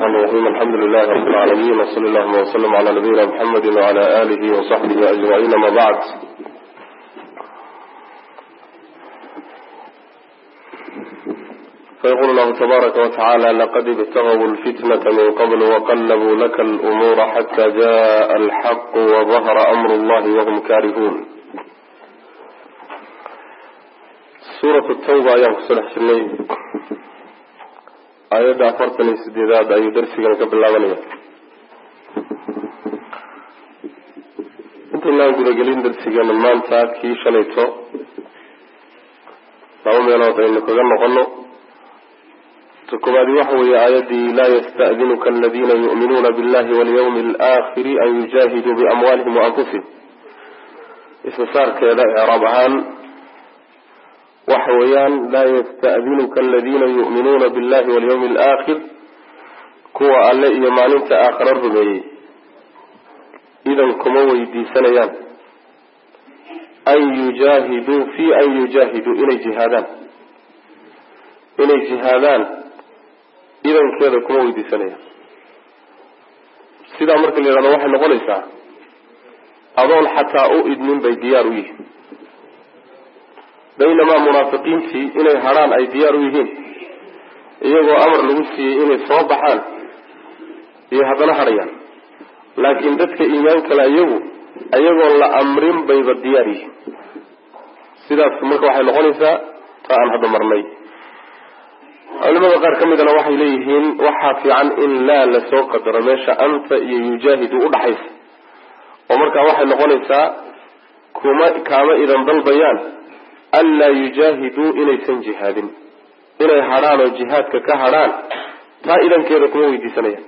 الرحمن الرحيم الحمد لله رب العالمين وصلى اللهم وسلم على نبينا محمد وعلى آله وصحبه أجمعين ما بعد فيقول الله تبارك وتعالى لقد ابتغوا الفتنة من قبل وقلبوا لك الأمور حتى جاء الحق وظهر أمر الله وهم كارهون سورة التوبة أيام كسلح شني aayadda afartan iyo sideedaad ayuu darsigan ka bilaabanaya intaynaan gudagelin darsigeena maanta kii shalayto laba meelood aynu kaga noqono ta koobaadi waxa weeye aayaddii laa yasta'dinuka aladiina yu'minuuna billahi walyawmi alaakhiri an yujaahiduu biamwaalihim waanfusihim ismisaarkeeda icraab ahaan waxa weeyaan laa yasta'dinuka aladiina yu'minuuna billahi walyawmi alaakhir kuwa alle iyo maalinta aakhiro rumeeyey idan kuma weydiisanayaan an yujaahiduu fi an yujaahiduu inay jihaadaan inay jihaadaan idankeeda kuma weydiisanayaan sidaa marka la yidhahdo waxay noqonaysaa adoon xataa u idmin bay diyaar u yihiin baynamaa munaafiqiintii inay hadrhaan ay diyaar u yihiin iyagoo amar lagu siiyey inay soo baxaan iyo haddana hadhayaan laakiin dadka iimaan kale iyagu iyagoon la amrin bayba diyaar yihiin sidaas marka waxay noqonaysaa taa aan hadda marnay culimada qaar ka midana waxay leeyihiin waxaa fiican in laa lasoo qadaro meesha anta iyo yujaahidu udhaxaysa oo markaa waxay noqonaysaa kuma kaama idan dalbayaan anlaa yujaahiduu inaysan jihaadin inay hadhaan oo jihaadka ka hadhaan taa idankeeda kuma weydiisanayaan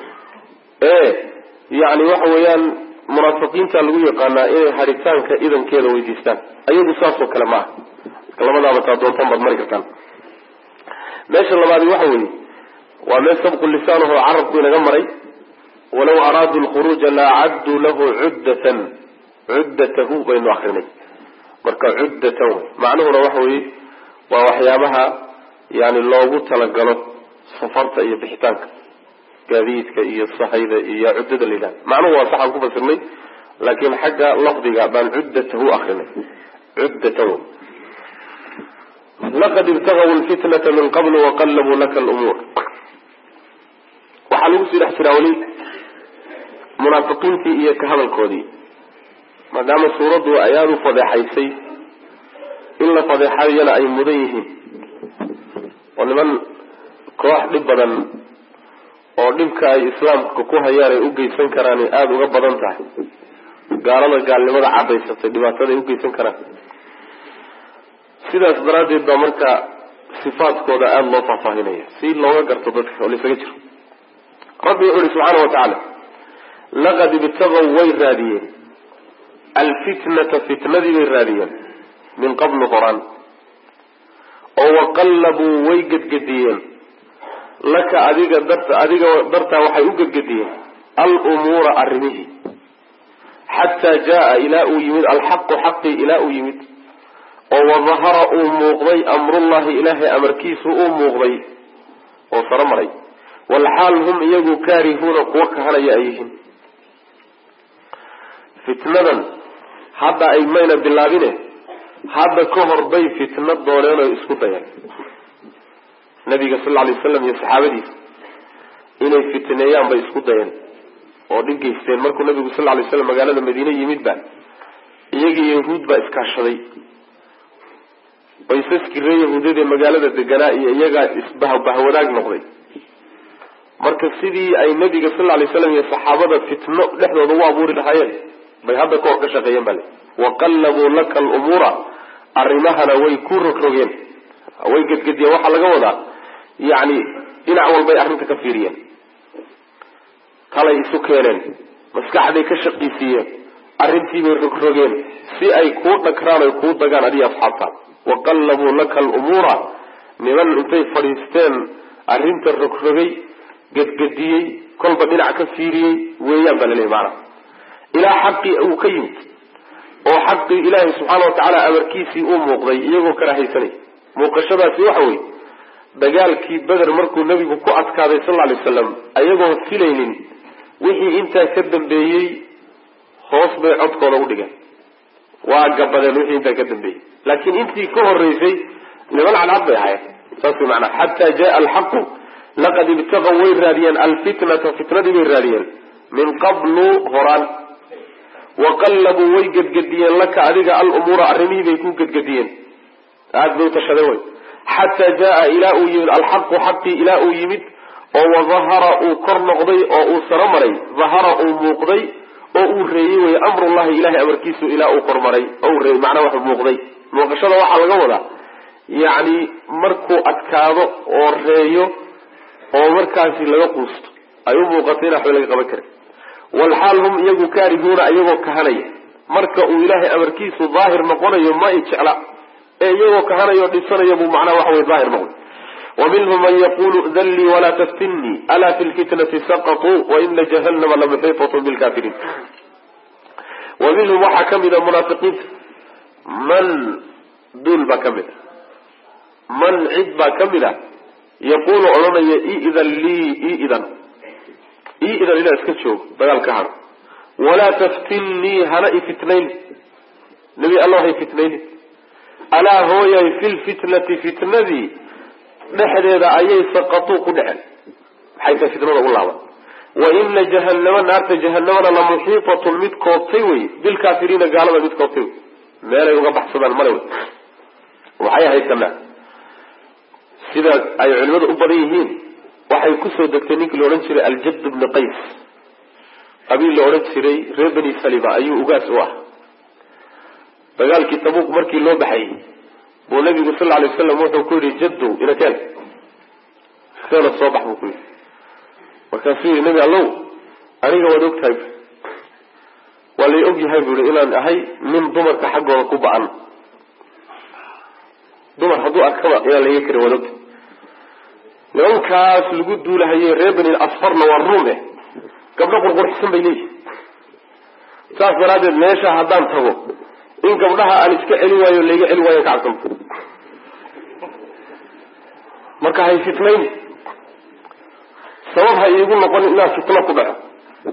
ee yacni waxa weeyaan munaafiqiinta lagu yaqaanaa inay hadhitaanka idankeeda weydiistaan ayagu saasoo kale ma aha marka labadaaba taa doontan baad mari kartaan meesha labaadi waxa weeye waa meel sabqu lisaanuhu carabku inaga maray walaw araaduu lkhuruuja la acadduu lahu cuddatan cuddatahu baynu akrinay marka cuddatan wey macnuhuna waxa weeye waa waxyaabaha yani loogu talagalo safarta iyo bixitaanka gaadiidka iyo sahayda iyo cuddada la yidhahda macnuhu waa saxaan ku fasirnay laakiin xagga lafdiga baan cuddatahu akrinay cuddatan wey laqad ibtagaw lfitnata min qabl waqallabuu laka lumuur waxaa lagu sii dhex jiraa weli munaafiqiintii iyo ka hadalkoodii maadaama suuraddu ay aada u fadeexaysay in la fadeexadiyana ay mudan yihiin oo niman koox dhib badan oo dhibka ay islaamka ku hayaan ay u geysan karaan ay aada uga badan tahay gaalada gaalnimada cadaysatay dhibaatada ay u geysan karaan sidaas daraaddeed baa marka sifaadkooda aada loo faahfaahinaya si looga garto dadka oo laisaga jiro rabbi wuxu uhi subxaana wa tacaala laqad ibtagaw way raadiyeen alfitnata fitnadii bay raadiyeen min qablu horaan oo waqallabuu way gedgediyeen laka adiga darta adiga dartaa waxay u gedgediyeen alumuura arrimihii xataa jaa ilaa uu yimid alxaqu xaqii ilaa uu yimid oo wadahara uu muuqday amrullahi ilaahay amarkiisu uu muuqday oo saro maray walxaal hum iyagu kaarihuuna kuwa kahanaya ay yihiin fitnadan hadda ay mayna bilaabine hadda ka hor bay fitna dooneen oo isku dayeen nabiga sal lla alay waslam iyo saxaabadiisa inay fitneeyaan bay isku dayeen oo dhib geysteen markuu nabigu sal lla alay slam magaalada madiine yimid ba iyagii yahuud baa iskaashaday baysaskii ree yahuudadee magaalada deganaa iyo iyagaa isbahbahwadaag noqday marka sidii ay nabiga sal lla alay slam iyo saxaabada fitno dhexdooda u abuuri lahaayeen bay hadda kahor ka shaqeeyeen bale waqallabuu laka alumuura arrimahana way ku rogrogeen way gedgediyeen waxaa laga wadaa yacni dhinac walbay arrinta ka fiiriyeen talay isu keeneen maskaxday ka shaqaysiiyeen arrintiibay rogrogeen si ay kuu dhagraan oy kuu dagaan adiga asxaabtaada waqallabuu laka alumuura niman intay fadhiisteen arrinta rogrogay gedgediyey kolba dhinac ka fiiriyey weeyaan baa laleeyahy maanaa ilaa xaqii uu ka yimid oo xaqii ilaahay subxaana wa tacaala amarkiisii uu muuqday iyagoo kala haysanay muuqashadaasi waxa weye dagaalkii beder markuu nebigu ku adkaaday sal lla alay slam ayagoon filaynin wixii intaa ka dambeeyey hoos bay codkooda u dhigeen waa gabadeen wixii intaa ka dambeeyey laakiin intii ka horeysay niman cadcad bay ahayen saas way macnaa xataa jaa alxaqu laqad ibtaqaw way raadiyeen alfitnata fitnadii bay raadiyeen min qablu horaan waqallabuu way gedgediyeen laka adiga alumuura arrimihii bay ku gedgediyeen aada bay utashadeen way xataa jaa ilaa uu yimid alxaqu xaqii ilaa uu yimid oo wadahara uu kor noqday oo uu saro maray dahara uu muuqday oo uu reeyey wey amrullahi ilahay amarkiisu ilaa uu kormaray oo uu reeyey macnaa wax muuqday muuqashada waxaa laga wadaa yacni markuu adkaado oo reeyo oo markaasi laga quusto ay u muuqato in waxba laga qaban karin walxaal hum iyagu kaarihuuna iyagoo kahanaya marka uu ilaahay amarkiisu daahir noqonayo ma i jecla ee iyagoo kahanaya o dhibsanaya buu macnaha waxa wey daahir noqday waminhum man yaqulu dallii walaa taftinnii alaa fi lfitnati saqatuu waina jahannama lamuxiitatun bilkafiriin wa minhum waxaa ka mida munaafiqiinta man duul baa ka mid a man cid baa ka mid a yaquulu odhanaya iidan lii iidan iidan inaa iska joogo dagaal ka haro walaa taftinnii hana ifitnayn nebi allah hay fitnaynin alaa hooyay fi lfitnati fitnadii dhexdeeda ayay saqatuu ku dheceen maxay tahay fitnada u laaban wa ina jahannama naarta jahanamana la muxiitatun mid koobtay wey bilkaafiriina gaalada mid koobtay wey meelay uga baxsadaan male wey waxay ahayd kana sida ay culimadu u badan yihiin waxay kusoo degtay ninkii la odhan jiray aljadd bni qays qabiil la odhan jiray reer beni salima ayuu ugaas u ah dagaalkii tabuuk markii loo baxayay buu nabigu sal alay waslam wuxuu ku yihi jaddow inakeen keena soo bax buu ku yidhi markaasuu yihi nebi allow aniga waad og tahay waa lay og yahay bu yihi inaan ahay nin dumarka xaggooda ku ba-an dumar hadduu arkaba inaan laga karin waad ogtahay nimankaas lagu duulahaye reer beni asfarna waa ruum eh gabdho qurqurxisan bay leeyihin saas daraaddeed meesha haddaan tago in gabdhaha aan iska celin waayo layga celin waayo ka cabsanto marka hay fitnayn sabab ha iigu noqon inaan fitno ku dhaco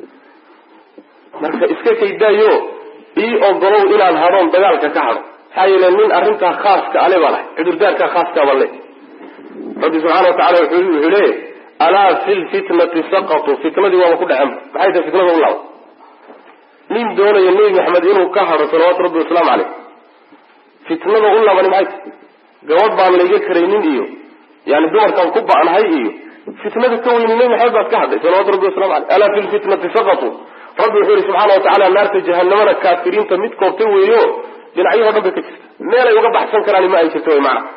marka iska kaydaayo ii ogolow inaan hadhoon dagaalka ka hadho maxaa yeele nin arrintaa khaaska ale baa lahay cudurdaarkaa khaaska baa le rabbi subxaana watacala wuxuu leeyahy alaa fi lfitnati saqatuu fitnadii waaba ku dhaceen maxay tahay fitnada u laaba nin doonaya nebi maxamed inuu ka hadho salawaatu rabbi wasalaamu caleyh fitnada u laabani maxay tahy gabadh baan layga karaynin iyo yani dumarkaan ku ba-nahay iyo fitnada ka weyni nebi maxamed baad ka hadhay salawatu rabbi wasalamu aleyh alaa fi lfitnati saqatuu rabbi wuxuu yihi subxaana watacala naarta jahanamana kaafiriinta mid koobtay weeyo dhinacyaho dhan bay ka jirta meel ay uga baxsan karaan ma ay jirto wy maana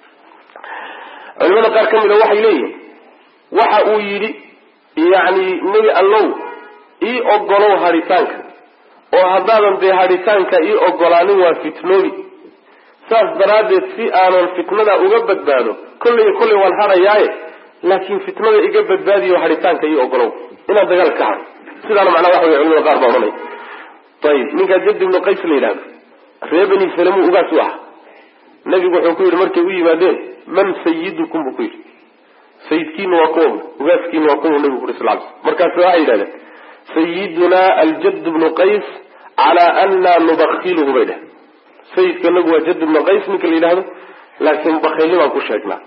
culimada qaar ka mida waxay leeyihin waxa uu yidhi yani nebi allow ii ogolow hadhitaanka oo haddaadan dee hadhitaanka ii ogolaanin waa fitnoobi saas daraaddeed si aanan fitnada uga badbaado kolley kolley waan hadhayaaye laakiin fitnada iga badbaadiyo hadhitaanka ii ogolow inaan dagaal ka hadho sidaana macnaa waxa wey culimada qaar baa odhanay ayib ninkaa jadd ibnu qays la yidhahdo reer beni salemu ugaas u ah nabigu wuxuu ku yidhi markay u yimaadeen man sayidukum buu ku yidhi sayidkiina waa kuwa ugaaskiina waa kuwa nabigu ku yiri sal ly markaas waxay yidhahdeen sayidunaa aljadd bnu qays calaa ana nubakiluhu bay dheh sayidka nagu waa jadd ibnu qays ninka la yidhahdo laakiin bakayli baan ku sheegnaa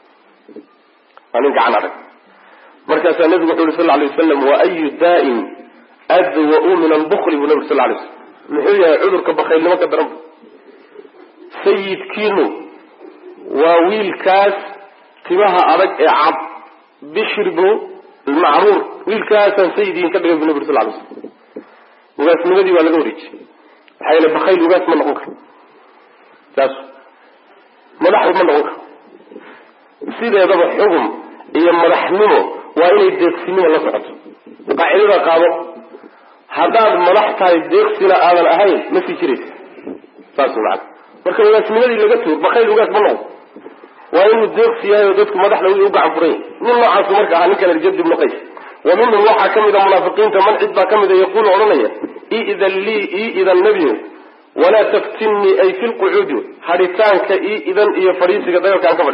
waa nin gacan adag markaasaa nabigu wuxu yuri sal lay wasalam wa ayu daa'in adwa-u min albukli buu nabig sal lay slam muxuu yahay cudurka bakaylnimo ka daran sayidkiinu waa wiilkaas timaha adag ee cad bishir bnu macruur wiilkaasaan sayid idin ka dhigay bu nabig sal lay slam ugaasnimadii waa laga wareejiyey maxaa yeele bakayl ugaas ma noqon karo saas madaxu ma noqon karo sideedaba xugum iyo madaxnimo waa inay deeqsinimo la socoto qaacidada qaado haddaad madax tahay deeqsina aadan ahayn ma sii jiraysa saas macana marka ugaasnimadii laga tuur bakayl ugaas ma noqon waa inuu deeqsi yahay oo dadku madaxda u gacan furan yahy nin noocaasu marka ahaa ninkan aljad ibnu qays wa minhum waxaa ka mida munaafiqiinta man cid baa ka mida yaquulu odhanaya iidan lii iidan nebiyo walaa taftinnii ay fi lqucuudi hadhitaanka iidan iyo fadhiisiga dagaalka aan ka fadhiiso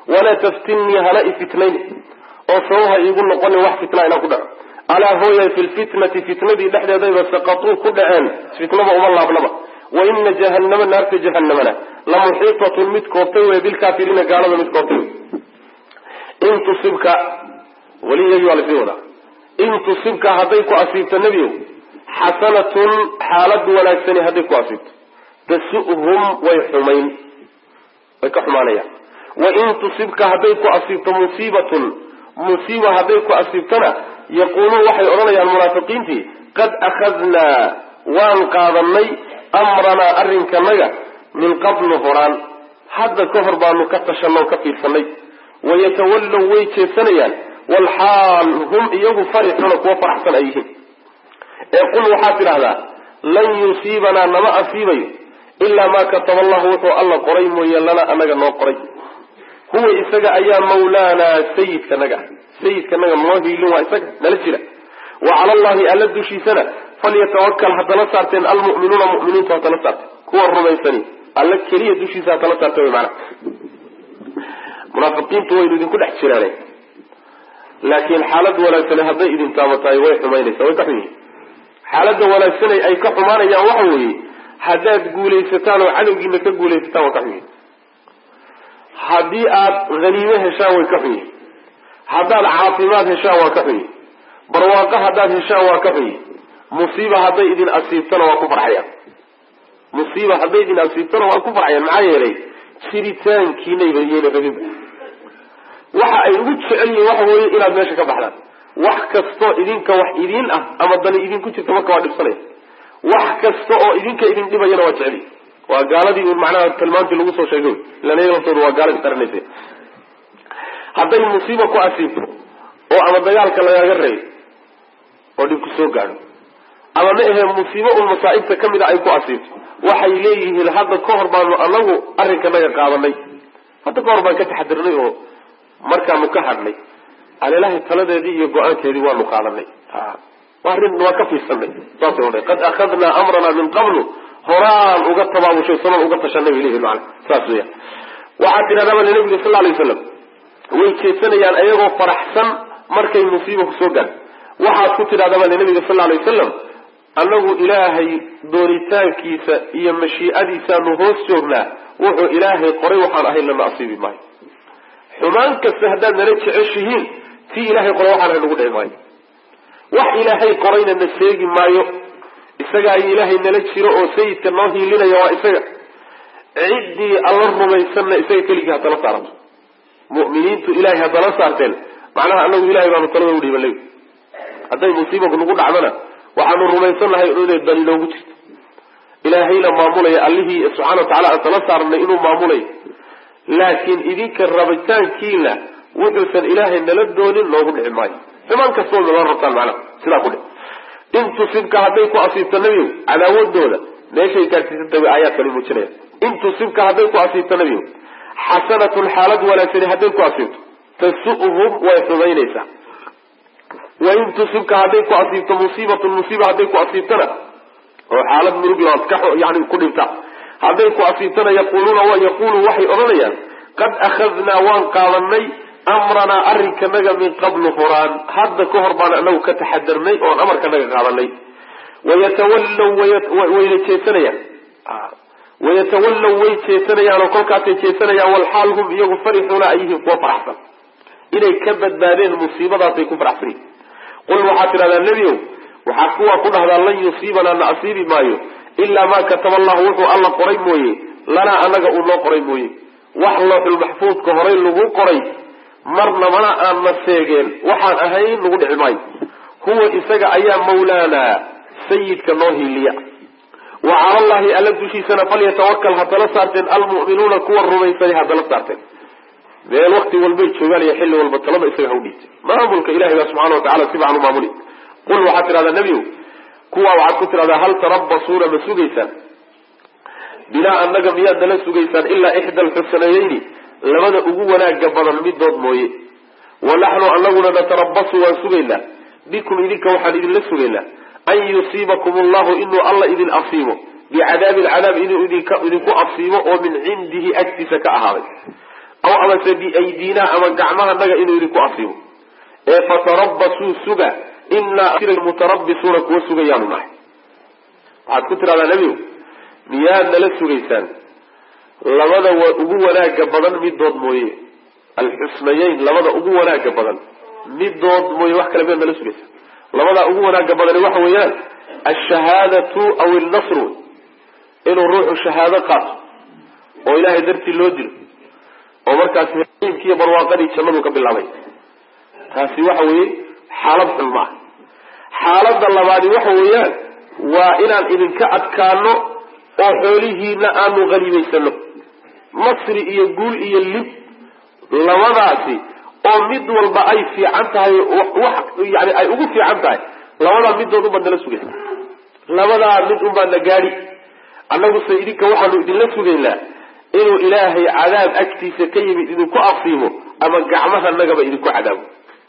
walaa taftinnii hana ifitnayn oo sabaha iigu noqonin wax fitna inaan ku dhaco alaa hooyay fi lfitnati fitnadii dhexdeedayba saqatuu ku dhaceen fitnaba uma laabnaba wa ina jahannama naarta jahanamana la muxiitatun mid koobtay wey bilkaafiriina gaalada mid koobtay wey in tusibka weli iyagii waa lasii wadaa in tusibka hadday ku asiibto nebiyow xasanatun xaalad wanaagsani hadday ku asiibto tasu'hum way xumayn way ka xumaanayaan wain tusibka hadday ku asiibto musiibatun musiiba hadday ku asiibtona yaquuluun waxay odhanayaan munaafiqiintii qad akhadnaa waan qaadanay amranaa arrinkanaga min qablu horaan hadda ka hor baanu ka tashanoo ka fiirsanay wayatawallow way jeesanayaan walxaal hum iyagu farixuuna kuwa faraxsan ay yihiin ee qul waxaad tidhahdaa lan yusiibanaa nama asiibayo ilaa maa kataba allahu wuxuu alla qoray mooye lana anaga noo qoray huwa isaga ayaa mawlaanaa sayidkanaga sayidkanaga noo hiilin waa isaga nala jira wa cala allahi alla dushiisana falyatawakal ha tala saarteen almu'minuuna mu'miniintu ha tala saarteen kuwa rumaysani alla keliya dushiisa ha tala saarteen wy maana munaafiqiintu waynu idinku dhex jiraane laakiin xaalad wanaagsane hadday idin taabatahay way xumaynaysaa way ka xun yihin xaaladda wanaagsanay ay ka xumaanayaan waxa weeye haddaad guulaysataan oo cadowgiina ka guulaysataan waa ka xun yihin haddii aad haniime heshaan way ka xun yihin haddaad caafimaad heshaan waa ka xun yihin barwaaqo haddaad heshaan waa ka xun yihin musiiba hadday idin asiibtana waa ku farxayaan musiiba hadday idin asiibtana waa ku farxayaan maxaa yeelay jiritaankiinayba iyayna rabinba waxa ay ugu jecel yihiin waxa weeye inaad meesha ka baxdaan wax kastoo idinka wax idiin ah ama dani idinku jirta marka waa dhibsanaya wax kasta oo idinka idin dhibayana waa jecel waa gaaladii un macnaha tilmaantii lagu soo sheegay ilan iyaga laftooda waa gaaladii qaranaysa hadday musiiba ku asiibto oo ama dagaalka lagaaga reeyo oo dhib ku soo gaadho ama ma ahee musiibo un masaa'ibta ka mid a ay ku asiibto waxay leeyihiin hadda ka hor baanu anagu arrinkanaga qaadanay hadda ka hor baan ka taxadirnay oo markaanu ka hadhnay alilaahay taladeedii iyo go-aankeedii waanu qaadanay arrin waa ka fiirsanay saasay odhan qad akhadnaa amranaa min qablu horaan uga tabaabushay saban uga tashanay bay leeyihin maana saas weya waxaa tidhahdaa bale nabiga sal alay waslam way jeesanayaan ayagoo faraxsan markay musiiba kusoo gaadho waxaad ku tidhahdaa bale nabiga sal alay wasalam annagu ilaahay doonitaankiisa iyo mashiicadiisaanu hoos joognaa wuxuu ilaahay qoray waxaan ahayn lana asiibi maayo xumaan kasta haddaad nala jeceshihiin tii ilaahay qoray waxaan ahayn nagu dhici maayo wax ilaahay qorayna na seegi maayo isagaa ilaahay nala jiro oo sayidka noo hiilinaya waa isaga ciddii alla rumaysanna isaga keligii hadala saarato mu'miniintu ilahay hadala saarteen macnaha anagu ilahay baanu talada udhiibanay hadday musiibaku nagu dhacdana waxaanu rumaysannahay inay dani noogu jirto ilaahayna maamulaya allihii subxana wa tacala aan tala saarnay inuu maamulayo laakiin idinka rabitaankiina wuxuusan ilaahay nala doonin noogu dhici maayo xumaan kastoo nala rabtaan macnaha sidaa ku dhic in tusibka hadday ku asiibto nebiyow cadaawadooda meeshay gaarsiisantay way aayaadkani muujinaya in tusibka hadday ku asiibto nebiyow xasanatun xaalad wanaagsani hadday ku asiibto tasu'hum way xumaynaysaa wain tusibka hadday ku asiibto musiibatun musiiba hadday ku asiibtona oo xaalad murugla ka yani ku dhinta hadday ku asiibtona yaquuluuna wa yaquulu waxay odhanayaan qad akhadnaa waan qaadanay amranaa arrinkanaga min qablu horaan hadda ka hor baan anagu ka taxadarnay oon amarkanaga qaadanay wayatawallow wayna jeesanayaan wayatawallow way jeesanayaan oo kolkaasay jeesanayaan walxaal hum iyagu farixuuna ay yihiin kuwa faraxsan inay ka badbaadeen musiibadaasay ku faraxsan yihin qul waxaad tidhahdaa nebiow waxaad kuwaa ku dhahdaa lan yusiibanaa na asiibi maayo ilaa maa kataba allahu wuxuu alla qoray mooye lanaa anaga uu noo qoray mooye wax looxulmaxfuudka horay lagu qoray marna mana aan na seegeen waxaan ahayn nagu dhici maayo huwa isaga ayaa mawlaanaa sayidka noo hiiliya wa cala allahi alla dushiisana falyatawakal ha tala saarteen almu'minuuna kuwa rumaysanay ha tala saarteen meel wakti walbay joogaan iyo xilli walba talada isaga ha u dhiibtay maamulka ilahay baa subxana watacala si fican u maamuli qul waxaad tidhahdaa nebiyow kuwaa waxaad ku tidhahdaa hal tarabasuuna ma sugaysaan bilaa annaga miyaad nala sugaysaan ilaa ixda alxusanayeyni labada ugu wanaaga badan midood mooye wa naxnu anaguna natarabasu waan sugaynaa bikum idinka waxaan idinla sugaynaa an yusiibakum allahu inuu alla idin asiibo bicadaabin cadaab inuu idinku asiibo oo min cindihi agtiisa ka ahaaday aw amase biaydina ama gacmahanaga inuu idinku asiibo ee fatarabasuu suga inaa mutarabisuuna kuwa sugayaanu nahay waxaad ku tidhahdaa nebigu miyaad nala sugaysaan labada ugu wanaaga badan midood mooye alxusnayeyn labada ugu wanaaga badan midood mooye wax kale miyaad nala sugaysaan labadaa ugu wanaaga badani waxa weeyaan alshahaadatu aw ilnasru inuu ruuxu shahaado qaato oo ilaahay dartii loo dilo oo markaasi iibkiiyo barwaaqadii jannadu ka bilaabay taasi waxa weeye xaalad xun ma ah xaaladda labaadi waxa weeyaan waa inaan idinka adkaano oo xoolihiina aanu haniimaysano nasri iyo guul iyo lib labadaasi oo mid walba ay fiican tahay wax yani ay ugu fiican tahay labadaa midood unbaad nala sugaysa labadaa mid unbaa na gaadhi annaguse idinka waxaanu idinla sugaynaa inuu ilaahay cadaab agtiisa ka yimid idinku asiibo ama gacmahanagaba idinku cadaabo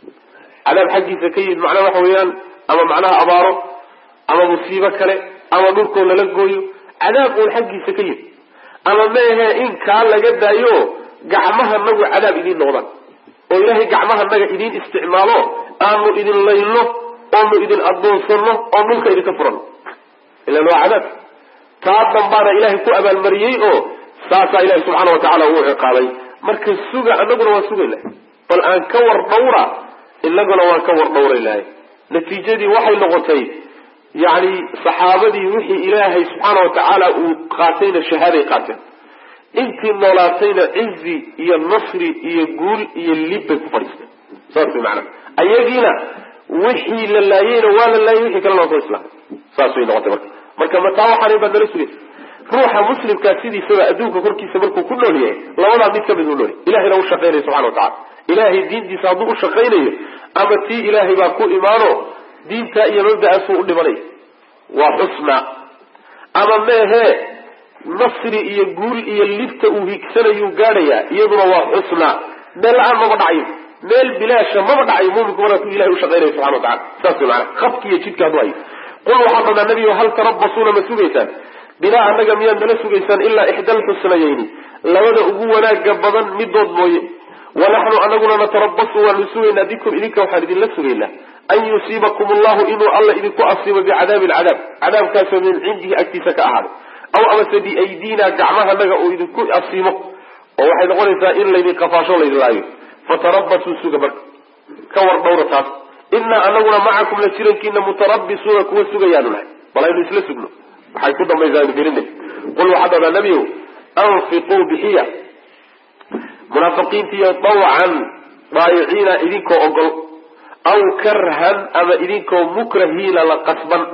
cadaab xaggiisa ka yimid macnaha waxa weeyaan ama macnaha abaaro ama musiibo kale ama dhulkoo lala gooyo cadaab uun xaggiisa ka yimid ama meehe in kaa laga daayo gacmahanagu cadaab idiin noqdaan oo ilaahay gacmahanaga idiin isticmaalo aanu idin layno oonu idin adoonsano oo dhulka idinka furano ilan waa cadaab taa dambaana ilaahay ku abaalmariyey oo saasaa ilahi subxaana watacaala uu ciqaabay marka suga anaguna waan sugayna bal aan ka war dhawra inaguna waan ka war dhawraynahay natiijadii waxay noqotay yani saxaabadii wixii ilaahay subxaana watacaala uu qaatayna shahaaday qaateen intii noolaatayna cizi iyo nasri iyo guul iyo lib bay ku fadhiisteen saas way maanaa ayagiina wixii la laayeyna waa la laayay wixii kalena waa soo islaamay saas way noqotay marka marka mataa waxaanay baad nala sugaysa ruuxa muslimkaa sidiisaba adduunka korkiisa markuu ku nool yahay labadaa mid kamid u nool yahay ilahayna u shaqaynaya subxana watacala ilaahay diintiisa hadduu u shaqaynayo ama tii ilaahay baa ku imaano diintaa iyo mabda'aasuu u dhimanaya waa xusna ama meehe nasri iyo guul iyo libta uu higsanayuu gaadhayaa iyaduna waa xusna meel la-aan maba dhacayo meel bilaasha maba dhacayo muminku markaasuu ilahay u shaqaynaya subxana watacala saas way maana habki iyo jidka hadduu hayo qul waxaa dhadaa nebigo hal tarabasuuna ma sugaysaan bilaa annaga miyaad nala sugaysaan ilaa ixda alxusnayayni labada ugu wanaaga badan midood mooye wanaxnu anaguna natarabasu waanu sugaynaa bikum idinka waxaan idinla sugaynaa an yusiibakum allahu inuu alla idinku asiibo bicadaabi alcadaab cadaabkaasoo min cindihi agtiisa ka ahaaday aw amase biaydina gacmahanaga uu idinku asiibo oo waxay noqonaysaa in laydin qafaasho laydin laayo fatarabasuu suga marka ka war dhawra taas inaa anaguna macakum la jirankiina mutarabisuuna kuwa sugayaanu nahay bal aynu isla sugno waxay ku dambaysaa aynu gelina qul waxaa dhadaa nebiyow anfiquu bixiya munaafiqiintiiyo dawcan daayiciina idinkoo ogol aw karhan ama idinkoo mukrahiina la qasban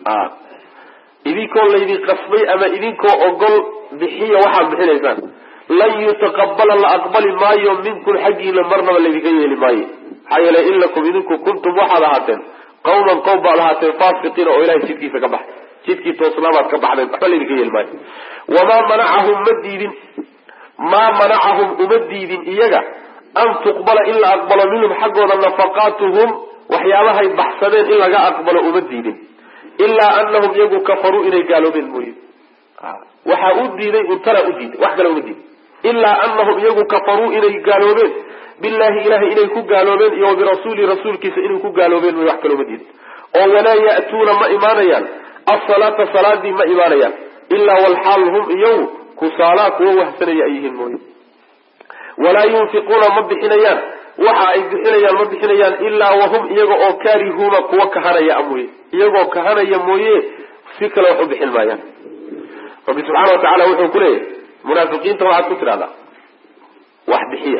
idinkoo laydin qasbay ama idinkoo ogol bixiya waxaad bixinaysaan lan yutaqabala la aqbali maayo minkum xaggiina marnaba laydinka yeeli maayo maxaa yeelay inakum idinku kuntum waxaad ahaateen qawman qowm baad ahaateen faasiqiina oo ilahay jidkiisa ka baxay jidkii toosnaabaad ka baxdeen waxba laydinka yeeli maayo wamaa manacahum ma diidin maa manacahum uma diidin iyaga an tuqbala in la aqbalo minhum xaggooda nafaqaatuhum waxyaabahay baxsadeen in laga aqbalo uma diidin ilaa anahum iyagu kafaruu inay gaaloobeen mooye waxaa u diiday untana u diiday wax kale uma diidin ilaa anahum iyagu kafaruu inay gaaloobeen billahi ilahay inay ku gaaloobeen iyo wabirasuuli rasuulkiisa inay ku gaaloobeen mooye wax kale uma diidin oo walaa ya'tuuna ma imaanayaan asalaata salaadii ma imaanayaan ilaa walxaal hum iyagu kusaalaa kuwa wahsanaya ay yihiin mooye walaa yunfiquuna ma bixinayaan waxa ay bixinayaan ma bixinayaan ilaa wahum iyaga oo kaarihuuna kuwa kahanaya mooye iyagoo kahanaya mooye si kale wax u bixin maayaan rabbi subxaana wa tacala wuxuu ku leeyahay munaafiqiinta waxaad ku tidhahdaa wax bixiya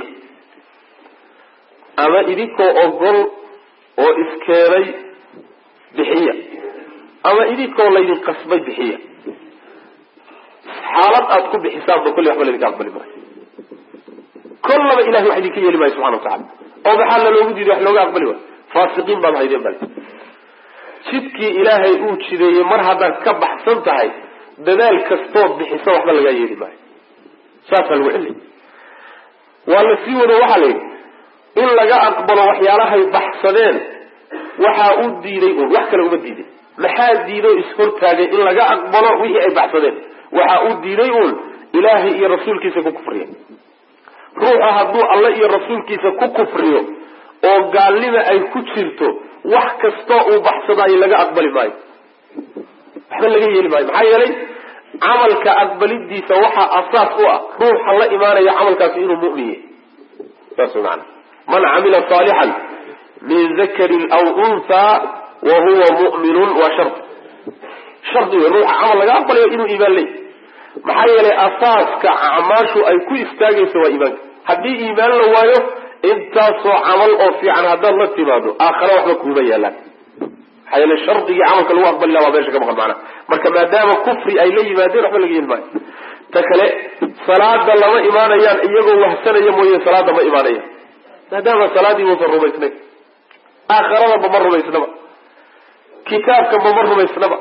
ama idinkoo ogol oo iskeenay bixiya ama idinkoo laydin qasbay bixiya xaalad aad ku bixisaanba kulli waxba laydinka aqbali maayo kollaba ilahay wax idinka yeeli maayo subxana watacala oo maxaa la loogu diiday wax looga aqbali waayo faasiqiin baad haydeen bale jidkii ilaahay uu jideeyey mar haddaad ka baxsan tahay dadaal kastood bixisa waxba lagaa yeeli maayo saasaa lagu celi waa la sii wado waxaa la yidhi in laga aqbalo waxyaalahay baxsadeen waxaa u diiday uun wax kale uma diiday maxaa diido ishortaagay in laga aqbalo wixii ay baxsadeen waxaa u diiday uun ilaahay iyo rasuulkiisa ku kufriya ruuxa hadduu alle iyo rasuulkiisa ku kufriyo oo gaalnima ay ku jirto wax kastoo uu baxsadaayo laga aqbali maayo waxba laga yeeli maayo maxaa yeelay camalka aqbalidiisa waxaa asaas u ah ruuxa la imaanaya camalkaasi inuu mu'min yahy saas maana man camila saalixan min dakarin aw unthaa wa huwa mu'minun waa shardi shardi wey ruuxa camal laga aqbalayo inuu iimaan leey maxaa yeelay asaaska acmaashu ay ku istaagayso waa iimaanka haddii iimaan la waayo intaasoo camal oo fiican haddaad la timaado aakhare waxba kuuma yaalaan maxaa yeele shardigii camalka lagu aqbali laha waa meesha ka maqan macnaha marka maadaama kufri ay la yimaadeen waxba laga yeeli maayo ta kale salaada lama imaanayaan iyagoo wahsanaya mooye salaada ma imaanayaan maadaama salaadii uusan rumaysnayn aakharadaba ma rumaysnaba kitaabkaba ma rumaysnaba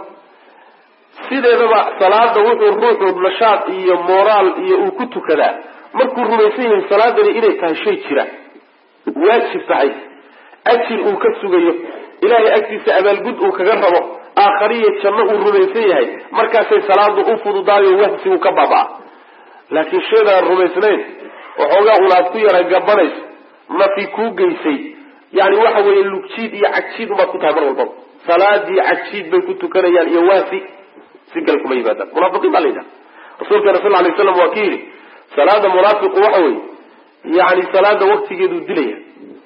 sideedaba salaada wuxuu ruuxu nashaad iyo moraal iyo uu ku tukadaa markuu rumaysan yahay salaadani inay tahay shay jira waajib tahay ajir uu ka sugayo ilaahay agtiisa abaalgud uu kaga rabo aakhariyo janno uu rumaysan yahay markaasay salaadu u fududaayo wahsi uu ka baaba-a laakiin sheedaan rumaysnayn waxoogaa unaad ku yara gabanayso nafi kuu geysay yani waxa weeye lugjiid iyo cagjiid ubaad ku tahay mar walbaba salaadii cagjiid bay ku tukanayaan iyo waasi si kale kuma yimaadaan munaafiqiin baa la yidhaha rasuulkeena sal lay slam waa ki yidhi salaada munaafiqu waxa weeye yani salaada waktigeeduu dilaya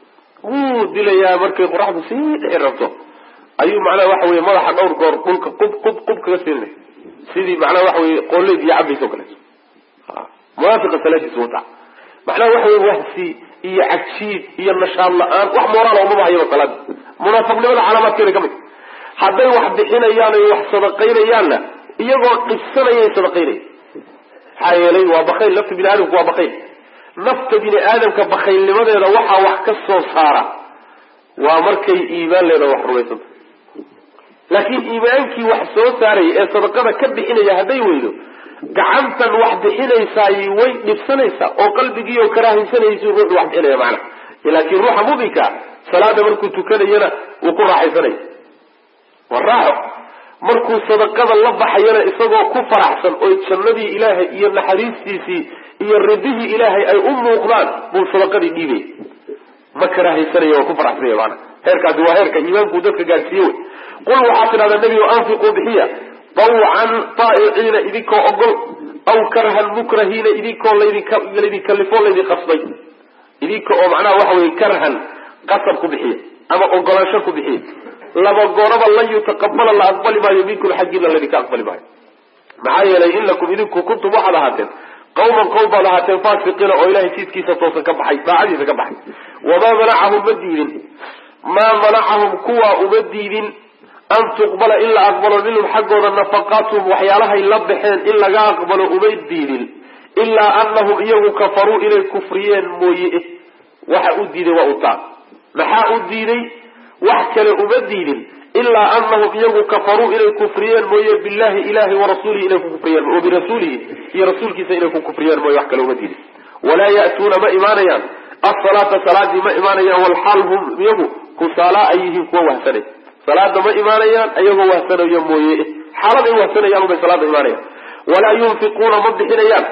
wuu dilayaa markay qoraxdu sii dhici rabto ayuu macnaha waxa weye madaxa dhowr goor dhulka qub qub qub kaga siinay sidii macnaha waxa weye qooleyd iyo cabaysa o kaleeto munaafiqa salaadiisa wata macnaha waxa weye wahsi iyo cagjiid iyo nashaad la-aan wax moraal umaba hayaba salaada munaafiqnimada calaamaadkeeda ka mid hadday wax bixinayaan o wax sadaqaynayaanna iyagoo dhibsanayay sadaqaynaya maxaa yeelay waa bakayl nafta bini aadamku waa bakayl nafta bini aadamka bakaylnimadeeda waxaa wax ka soo saara waa markay iimaan leeda wax rumaysanta laakiin iimaankii wax soo saaraya ee sadaqada ka bixinaya hadday weydo gacantan wax bixinaysaay way dhibsanaysaa oo qalbigiioo karaahaysanaysu ruuxu wax bixinaya macana laakiin ruuxa muminka salaada markuu tukanayana wuu ku raaxaysanaya waa raaxo markuu sadaqada la baxayana isagoo ku faraxsan oo jannadii ilaahay iyo naxariistiisii iyo ridihii ilaahay ay u muuqdaan buu sadaqadii dhiibaya ma karaahaysanaya waa ku faraxsanaya maana heerkaasi waa heerka iimaanku dadka gaadhsiiye wey qul waxaad tidhahdaa nebigo anfiquu bixiya tawcan taa'iciina idinkoo ogol aw karhan mukrahiina idinkoo laydin kalifoo laydin qasbay idinka oo macnaha waxa weye karhan qasab ku bixiya ama ogolaansho ku bixiya laba gooraba lan yutaqabala la aqbali maayo minkum xaggiina laydinka aqbali maayo maxaa yeelay inakum idinku kuntum waxaad ahaateen qawman qowm baad ahaateen faasiqiina oo ilahay jidkiisa toosan ka baxay daacadiisa ka baxay wamaa manacahum ma diidin maa manacahum kuwaa uma diidin an tuqbala in la aqbalo minhum xaggooda nafaqaatuhum waxyaalahay la baxeen in laga aqbalo umay diidin ilaa anahum iyagu kafaruu inay kufriyeen mooye waxa u diiday waa utaa maxaa u diiday wax kale uma diidin ilaa anahum iyagu kafaruu inay kufriyeen mooye billahi ilahi warasuulihi inay ku kufriyeen wa birasuulihi iyo rasuulkiisa inay ku kufriyeen mooye wax kale uma diidin walaa ya'tuuna ma imaanayaan asalaata salaadii ma imaanayaan walxaal hum iyagu kusaalaa ay yihiin kuwa wahsanay salaada ma imaanayaan ayagoo wahsanayo mooye xaaladay wahsanayaan ubay salaada imaanayaan walaa yunfiquuna ma bixinayaan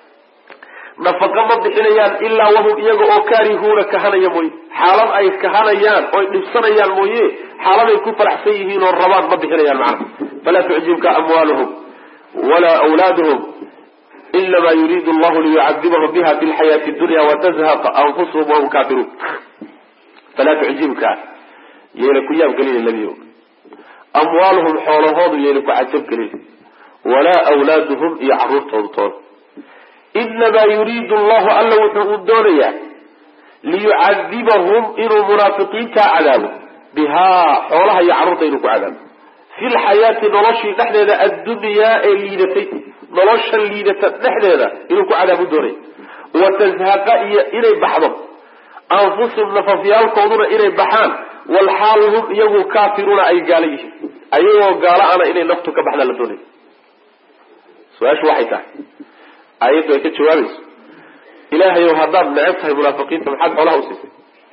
nafaqa ma bixinayaan ilaa wahum iyaga oo kaarihuuna kahanaya mooye xaalad ay kahanayaan oy dhibsanayaan mooye xaaladay ku faraxsan yihiin oo rabaan ma bixinayaan macna falaa tucjibka amwaaluhum walaa awlaaduhum inama yuriidu allahu liyucadibahum biha fi lxayaati dunya watazhaqa anfusuhum wahum kaafiruun falaa tucjibka yayna ku yaabgelina nebiyo amwaaluhum xoolahoodu yayna ku cajabgelin walaa awlaaduhum iyo caruurtoodu toona inamaa yuriidu allahu alla wuxuu u doonayaa liyucadibahum inuu munaafiqiintaa cadaabo bihaa xoolaha iyo carruurta inuu ku cadaabo fi lxayaati noloshii dhexdeeda addunyaa ee liidatay nolosha liidata dhexdeeda inuu ku cadaabo doonaya watazhaqa iyo inay baxdo anfusum nafafyaalkooduna inay baxaan walxaal hum iyagu kaafiruuna ay gaalo yihiin ayagoo gaalo ana inay naftu ka baxdaan la doonaya su-aashu waxay tahay aayaddu ay ka jawaabayso ilaahayow haddaad neceb tahay munaafiqiinta maxaad xoolaha usiisay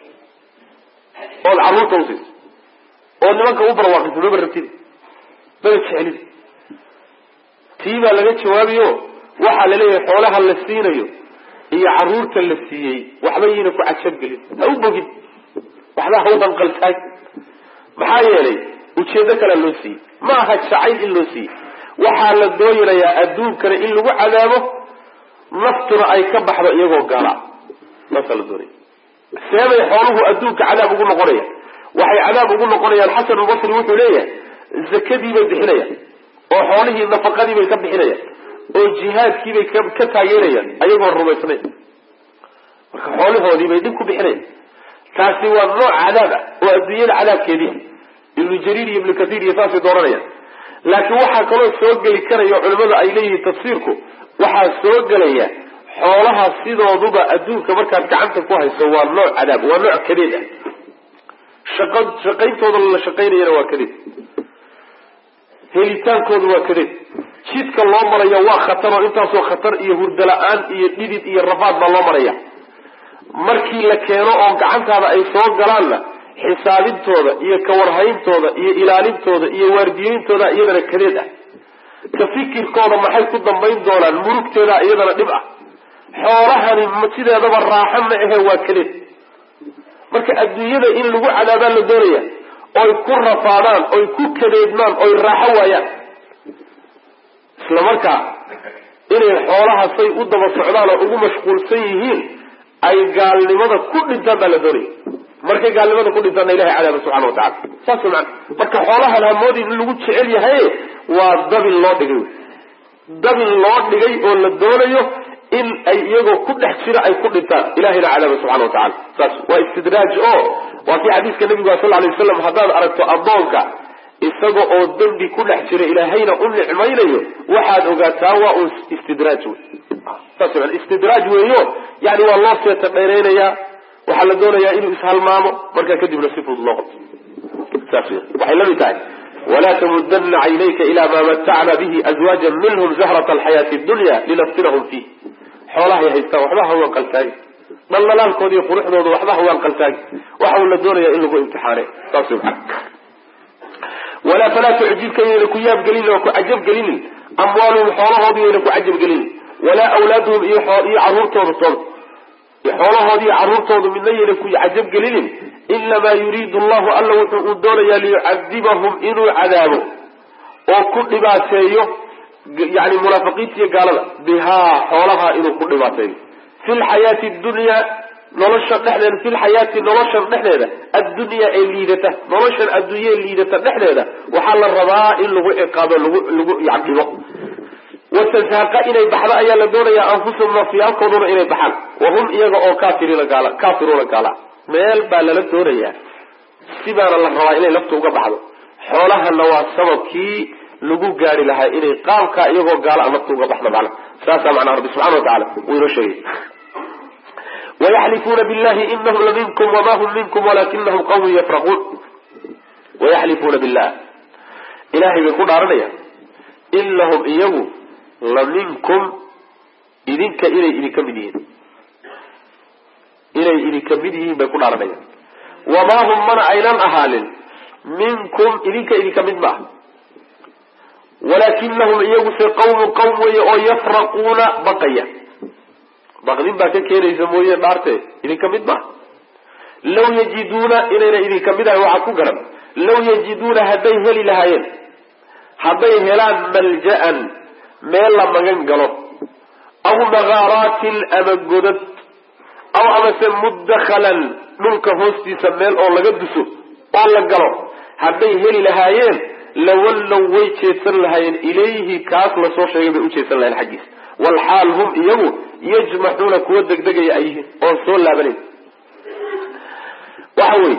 ood carruurta usiisay ood nimanka u barwaaqisay maba rabtid maba jeclid tii baa laga jawaabayo waxaa la leeyahay xoolaha la siinayo iyo caruurta la siiyey waxba yayna ku cajabgelin ha u bogin waxba ha u hanqaltaag maxaa yeelay ujeedo kalea loo siiyey ma aha jacayl in loo siiyey waxaa la dooyanayaa adduunkana in lagu cadaabo naftuna ay ka baxdo iyagoo gaala saasaa la doonaya seebay xooluhu adduunka cadaab ugu noqonayaan waxay cadaab ugu noqonayaan xasan albasri wuxuu leeyahay zakadii bay bixinayaan oo xoolihii nafaqadii bay ka bixinayaan oo jihaadkii bay ka taageerayaan ayagoo rumaysnayn marka xoolihoodii bay dhib ku bixinayaan taasi waa nooc cadaab ah oo adduunyada cadaabkeedii ibnu jariir iyo ibnu kathiir iyo saasay dooranayaan laakiin waxaa kaloo soo geli karaya culimmadu ay leeyihiin tafsiirku waxaa soo gelaya xoolaha sidooduba adduunka markaad gacanta ku hayso waa nooc cadaab waa nooc kadeed ah shaqa shaqayntooda la shaqaynayana waa kadeed helitaankooda waa kadeed jidka loo maraya waa khatar oo intaasoo khatar iyo hurdo la-aan iyo dhidid iyo rafaad baa loo maraya markii la keeno oo gacantaada ay soo galaanna xisaabintooda iyo kawarhayntooda iyo ilaalintooda iyo waardiyeyntooda iyadana kadeed ah ka fikirkooda maxay ku dambayn doonaan murugteeda iyadana dhib ah xoolahani sideedaba raaxo ma ahe waa kadeed marka adduunyada in lagu cadaabaa la doonaya oy ku rafaadaan oy ku kadeedmaan oy raaxo waayaan isla markaa inay xoolaha say u daba socdaan oo ugu mashquulsan yihiin ay gaalnimada ku dhintaan baa la doonaya markay gaalnimada ku dhintaanna ilahay cadaaba subxana wa tacala saas man marka xoolahan hamoodin in lagu jecel yahay waa dabil loo dhigay wy dabil loo dhigay oo la doonayo in ay iyagoo ku dhex jira ay ku dhintaan ilahayna cadaaba subxana wa tacala saas waa istidraaj o waa kii xadiiska nabiga sal alay waslam haddaad aragto addoonka isaga oo dembi ku dhex jira ilaahayna u nicmaynayo waxaad ogaataa waa un istidraaj wey saas man istidraaj weeyo yani waa loo seeta dheereynayaa waxaa la doonayaa inuu ishalmaamo markaa kadibna si fudud loo qabto saas w waxay la mid tahay walaa tamudana caynayka ila maa matacna bihi azwaaja minhum zahrata alxayaati dunya linaftinahum fiih xoolahay haystaan waxba ha waan qaltaagi dhaldhalaalkooda iyo quruxdooda waxba ha waan qaltaagi waxa la doonaya in lagu imtixaane saas maa walaa falaa tucjibka yayna ku yaabgelinin oo ku cajabgelinin amwaaluhum xoolahoodi yayna ku cajabgelinin walaa awlaaduhum iyo caruurtooda tood xoolahoodi iyo caruurtoodu midna yayna ku cajabgelinin inamaa yuriidu allahu alla wuxuu uu doonayaa liyucadibahum inuu cadaabo oo ku dhibaateeyo yani munaafiqiinta iyo gaalada bihaa xoolaha inuu ku dhibaateeyo fi lxayaati dunya nolosha dhexdeeda fi lxayaati noloshan dhexdeeda addunyaa ee liidata noloshan adduunyee liidata dhexdeeda waxaa la rabaa in lagu ciqaabo lagu lagu yacdibo watazhaqa inay baxdo ayaa la doonayaa anfusahum nafyaalkooduna inay baxaan wahum iyaga oo kafiriina gaala kaafiruuna gaala meel baa lala doonayaa sibaana la rabaa inay lafta uga baxdo xoolahana waa sababkii lagu gaari lahaa inay qaabkaa iyagoo gaala a lafta uga baxdo macna saasaa macnaa rabbi subxana wa tacala wuu inoo sheegay wayaxlifuuna billahi inahum laminkum wama hum minkum walakinahum qawmun yafraquun wayaxlifuuna billah ilahay bay ku dhaaranayaan inahum iyagu la minkum idinka inay idinka mid yihiin inay idinka mid yihiin bay ku dhaaranayaan wamaa hum mana aynan ahaanin minkum idinka idinka mid maaha walaakinahum iyaguse qawmun qawm weeye oo yafraquuna baqaya baqdin baa ka keenaysa mooye dhaarte idinka mid maaha law yajiduuna inayna idinka mid ahay waxaa ku garan law yajiduuna hadday heli lahaayeen hadday helaan malja'an meel la magan galo aw makaaraatin ama godad aw amase mudakhalan dhulka hoostiisa meel oo laga duso oo la galo hadday heli lahaayeen lawallow way jeedsan lahaayeen ilayhi kaas lasoo sheegay bay u jeedsan lahayen xaggiisa walxaal hum iyagu yajmaxuuna kuwa degdegaya ay yihiin oon soo laabanayn waxa weye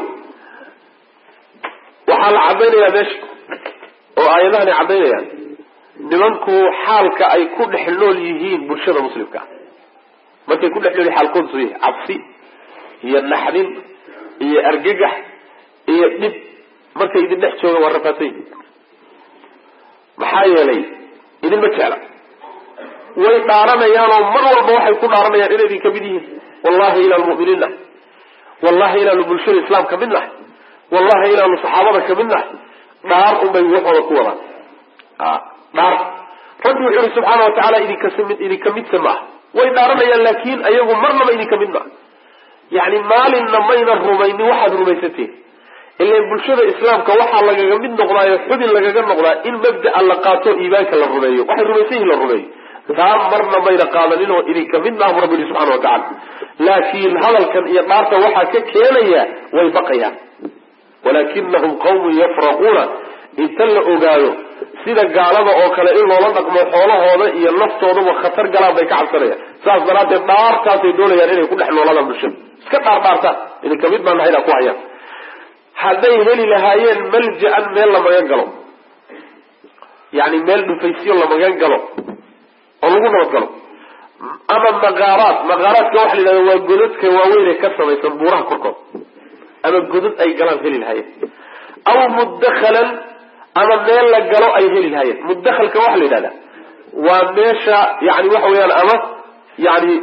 waxaa la cadaynayaa meesha oo aayadahani caddaynayaan nimanku xaalka ay ku dhex nool yihiin bulshada muslimka markay ku dhex nool yihin xaalkoodu soo yahay cabsi iyo naxdin iyo argagax iyo dhib markay idin dhex joogaan waa rafaadsan yihin maxaa yeelay idinma jecla way dhaaranayaanoo mar walba waxay ku dhaaranayaan inay idinka mid yihiin wallahi inaanu mu'miniin nahay wallahi inaanu bulshada islaam ka mid nahay wallahi inaanu saxaabada ka mid nahay dhaar unbay waxooda ku wadaan dhaar rabbi wuxuu yihi subxaana watacaala idinkas idinka midsa maaha way dhaaranayaan laakiin ayagu marnaba idinka mid maa yani maalinna mayna rumaynin waxaad rumaysateen ilan bulshada islaamka waxaa lagaga mid noqdaayo xubin lagaga noqdaa in mabda'a la qaato iimaanka la rumeeyo waxay rumaysan yihin la rumeeyo taa marna mayna qaadanin oo idinka mid maahu rabbi yihi subxana watacala laakiin hadalkan iyo dhaarta waxaa ka keenaya way baqayaan walaakinahum qawmun yafraquuna inta la ogaado sida gaalada oo kale in loola dhaqmo xoolahooda iyo naftoodaba khatar galaan bay ka cabsanayaan saas daraaddeed dhaartaasay doonayaan inay ku dhex noolaadaan bulshada iska dhaardhaartaan idinka mid baa nahayna ku hayaan hadday heli lahaayeen malja-an meel la magan galo yani meel dhufaysyo la magan galo oo lagu nabad galo ama maqaaraad maqaaraadka waxa la yidhahda waa godadka waaweynee ka samaysan buuraha korkood ama godad ay galaan heli lahaayeen aw mudakhalan ama meel la galo ay heli lahaayeen mudakhalka waxa la yidhahda waa meesha yani waxa weeyaan ama yani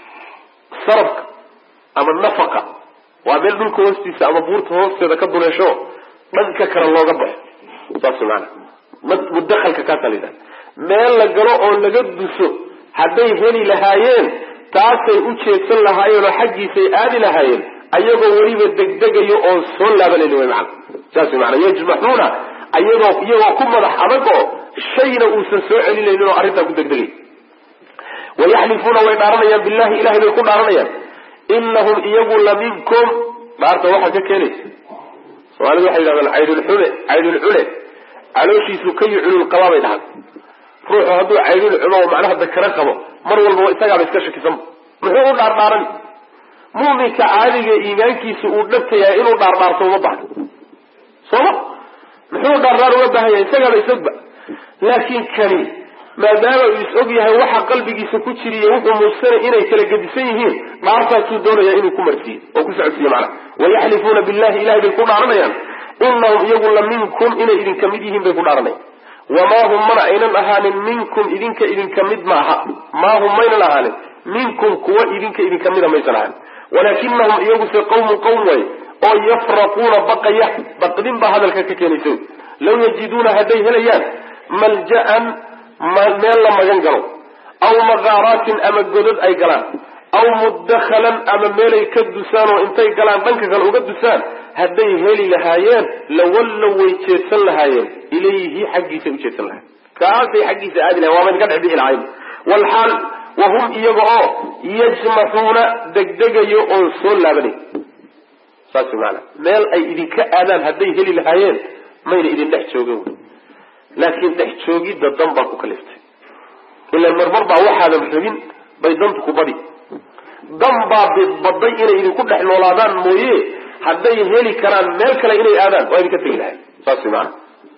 sarabka ama nafaqa waa meel dhulka hoostiisa ama buurta hoosteeda ka duleesho dhanka kale looga baxo saas maana mudakhalka kaasaa la yidhahda meel la galo oo laga duso hadday heli lahaayeen taasay u jeedsan lahaayeen oo xaggiisay aadi lahaayeen ayagoo weliba degdegayo oo soo laabanayni way macana saas way maana yajmaxuuna ayagoo iyagoo ku madax adag oo shayna uusan soo celinaynin oo arrintaa ku degdegay wayaxlifuuna way dhaaranayaan billahi ilahay bay ku dhaaranayaan inahum iyagu la minkum dhaarta waxaa ka keenaysa soomaalida waxay yidhahdaan caydulxule caydulcule calooshiisu ka yucululqabaa bay dhahaan ruuxu hadduu caydul cumo oo macnaha dakaro qabo mar walbaba isagaaba iska shakisanba muxuu u dhaardhaaran muminka caadiga iimaankiisa uu dhabtayahay inuu dhaardhaarto uma baahno sooma muxuu dhaardhaar uga baahan yahay isagaaba isogba laakiin kani maadaama uu is og yahay waxa qalbigiisa ku jiriyo wuxuu muujsanay inay kala gedisan yihiin dhaartaasuu doonaya inuu ku marsiiyo oo ku socodsiiyo macnaha wayaxlifuuna billahi ilahay bay ku dhaaranayaan inahum iyagu la minkum inay idinka mid yihiin bay ku dhaaranayaan wamaa hum mana aynan ahaanin minkum idinka idinka mid ma aha maa hum maynan ahaanin minkum kuwa idinka idinka mida maysan ahaanin walaakinahum iyaguse qawmun qowm way oo yafraquuna baqaya baqdin baa hadalka ka keenaysa law yajiduuna hadday helayaan malja'an meel la magan galo aw maqaaraatin ama godad ay galaan aw mudakhalan ama meelay ka dusaan oo intay galaan dhanka kale uga dusaan hadday heli lahaayeen lawallow way jeedsan lahaayeen ilayhi xaggiisay u jeedsan lahayen kaasay xaggiisa aadi lahayen waa maydin ka dhex bixi lahayn walxaal wahum iyaga oo yajmaxuuna degdegayo oo soo laabanay saas maana meel ay idinka aadaan hadday heli lahaayeen mayna idin dhex joogin laakiin dhex joogidda dan baa ku kaliftay ilan marmar baa waxaadan rabin bay dantu ku badi dan baa badday inay idinku dhex noolaadaan mooye hadday heli karaan meel kale inay aadaan waa idinka tegi lahay saas maana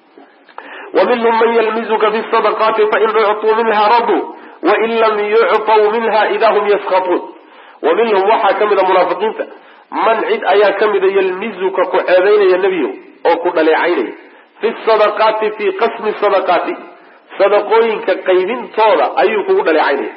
wa minhum man yalmizuka fi sadaqaati fain ucطuu minha raduu wain lam yucطw minha ida hum yaskatuun wa minhum waxaa ka mida munaafiqiinta man cid ayaa ka mida yalmizuka ku ceebeynaya nebiyo oo ku dhaleecaynaya fi sadaqaati fii qasmi sadaqaati sadaqooyinka qaybintooda ayuu kugu dhaleecaynaya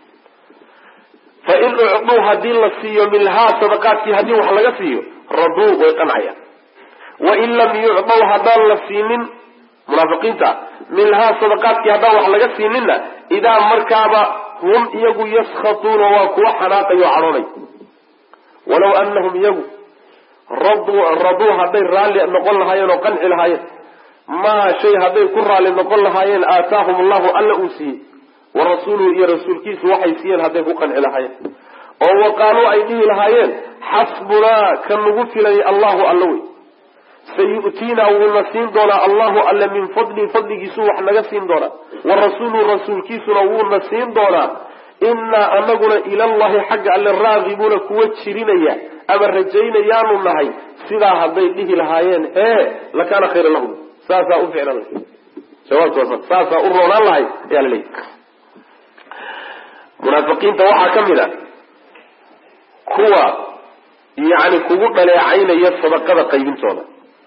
fain ucduu haddii la siiyo minhaa sadaqaadkii haddii wax laga siiyo raduu way qancayaan wain lam yucdaw haddaan la siinin munaafiqiinta minhaa sadaqaadkii haddaan wax laga siininna idaa markaaba hum iyagu yaskatuuna waa kuwa xanaaqayo cadhoonay walaw anahum iyagu raduu raduu hadday raalli noqon lahaayeen oo qanci lahaayeen maa shay hadday ku raalli noqon lahaayeen aataahum allahu alla uu siiyey wa rasuuluhu iyo rasuulkiisu waxay siiyeen hadday ku qanci lahaayeen oo waqaaluu ay dhihi lahaayeen xasbunaa ka nagu filay allahu alla wey sayu'tiinaa wuuna siin doonaa allahu alle min fadli fadligiisu wax naga siin doonaa wa rasuuluhu rasuulkiisuna wuuna siin doonaa innaa anaguna ilallahi xagga alle raagibuuna kuwa jirinaya ama rajaynayaanu nahay sidaa hadday dhihi lahaayeen hee lakaana khayra lahum saasaa u ficlan lahay jawaabtu saasaa u roonaan lahay ayaa la leeyahy munaafiqiinta waxaa ka mid a kuwa yacni kugu dhaleecaynaya sadaqada qaybintooda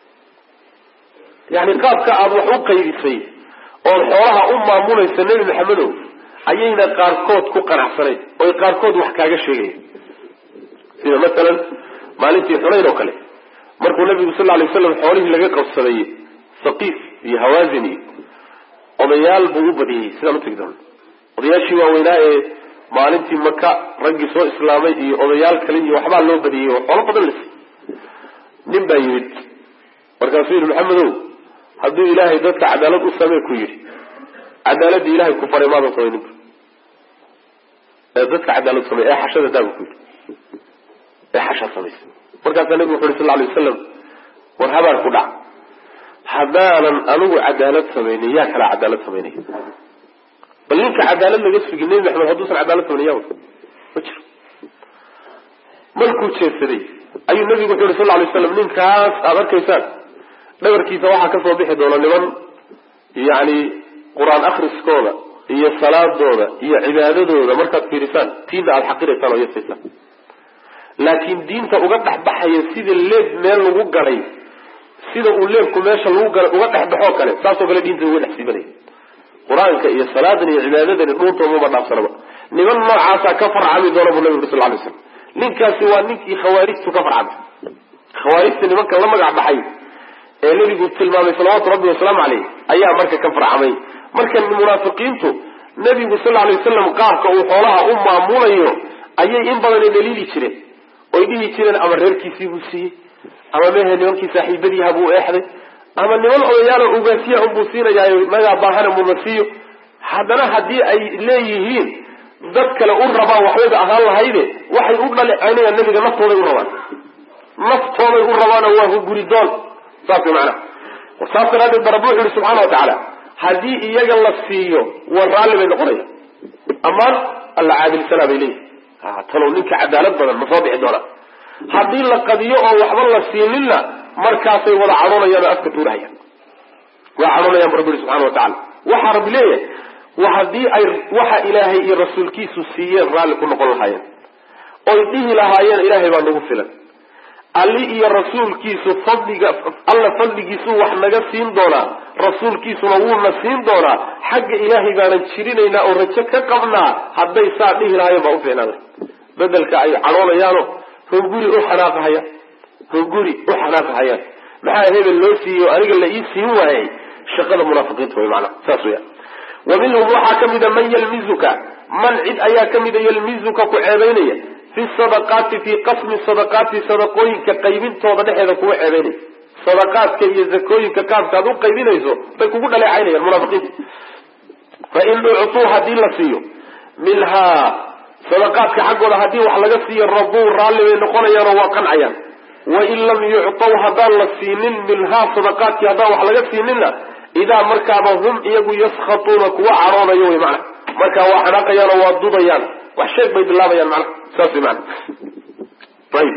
yani qaabka aada wax u qaybisay ood xoolaha u maamulaysa nebi maxamedow ayayna qaarkood ku qanacsanayn oy qaarkood wax kaaga sheegaya sida masalan maalintii xunayn oo kale markuu nabigu sal lay waslam xoolihii laga qabsaday saqiif iyo hawaasin iyo odayaal buu u badiyey sidaan utegi doona odayaashii waaweynaa ee maalintii maka raggii soo islaamay iyo odayaal kale iyo waxbaa loo badiyey oo xoolo badan lasi nin baa yimid markaasuu yidhi maxamedow hadduu ilaahay dadka cadaalad u samee ku yidhi cadaaladii ilahay ku faray maadan samaynin ee dadka cadaalad samey ee xashada daabu ku yidhi ee xashaa samaysa markaasaa nabigu wuxu yhi sal alay wasalam war habaar ku dhac haddaanan anigu cadaalad samaynin yaa kalaa cadaalad samaynaya bal ninka cadaalad laga sugi nebi maxamed hadduusan cadaalad samayn ya ma jiro markuu jeedsaday ayuu nabigu wuxu yhi sal lay slam ninkaas aada arkaysaan dhabarkiisa waxaa kasoo bixi doona niman yani qur-aan akriskooda iyo salaadooda iyo cibaadadooda markaad fiirisaan tiina aada xaqiraysaan oo yasaysaan laakiin diinta uga dhexbaxaya sida leeb meel lagu gaday sida uu leebku meesha lagu galay uga dhexbaxoo kale saasoo kale diinta uga dhex siibanaya qur-aanka iyo salaadan iyo cibaadadani dhuuntoomaba dhaafsanaba niman noocaasaa ka farcami doona buu nabi uri sal lay slam ninkaasi waa ninkii khawaarijtu ka farcamay khawaarijta nimanka la magac baxay ee nebigu tilmaamay salawaatu rabbi wasalaamu caleyh ayaa marka ka farcamay marka munaafiqiintu nebigu sal lay wasalam qaabka uu xoolaha u maamulayo ayay in badan dhaliili jireen oy dhihi jireen ama reerkiisii buu siiyey ama mehe nimankii saaxiibadiiha buu eexday ama niman odayaalo ugaasiya unbuu siinayaayo nagaa baahana mudasiiyo haddana haddii ay leeyihiin dad kale u rabaan waxbayba ahaan lahayde waxay u dhaleeceynayaan nabiga naftooday u rabaan naftooday u rabaanoo waa huguri doon saas way macanaha saas daraadeed ba rabbi wuxu yihi subxana wa tacaala haddii iyaga la siiyo war raalli bay noqonaya amaan alla caadilsanaa bay leeyihi talow ninka cadaalad badan ma soo bixi doonaa haddii la qadiyo oo waxba la siininna markaasay wada cadhoonayaan oo afka tuurahayaan waa cadhoonayaan bu rabbi yihi subxana wa tacala waxaa rabbi leeyahay haddii ay waxa ilaahay iyo rasuulkiisu siiyeen raalli ku noqon lahaayeen oy dhihi lahaayeen ilaahay baa nagu filan alli iyo rasuulkiisu fadliga alla fadligiisuu wax naga siin doonaa rasuulkiisuna wuuna siin doonaa xagga ilaahay baanan jirinaynaa oo rajo ka qabnaa hadday saa dhihi lahaayeen baa ufiicnaada bedelka ay cadhoonayaano hunguri u xanaaqahayaan hunguri u xanaaqahayaan maxaa hebel loo siiyey oo aniga la ii siin waayey shaqada munaafiqiinta way maanaa saas weya wa minhum waxaa ka mida man yalmizuka man cid ayaa ka mida yalmizuka ku ceebaynaya fi sadaqaati fii qasmi sadaqaati sadaqooyinka qaybintooda dhexeeda kuwa ceebaynaya sadaqaadka iyo zakooyinka qaabka aad u qaybinayso bay kugu dhaleecaynayaan munaafiqiinta fa in uctuu haddii la siiyo minhaa sadaqaadka xaggooda haddii wax laga siiyo rabuu raalli bay noqonayaanoo waa qancayaan wain lam yuctaw haddaan la siinin minhaa sadaqaadkii haddaan wax laga siininna idaa markaaba hum iyagu yaskhatuuna kuwa caroonayo wy mana markaa waa xanaaqayaan oo waa dudayaan wax sheeg bay bilaabayaan mana saas wy mana ayib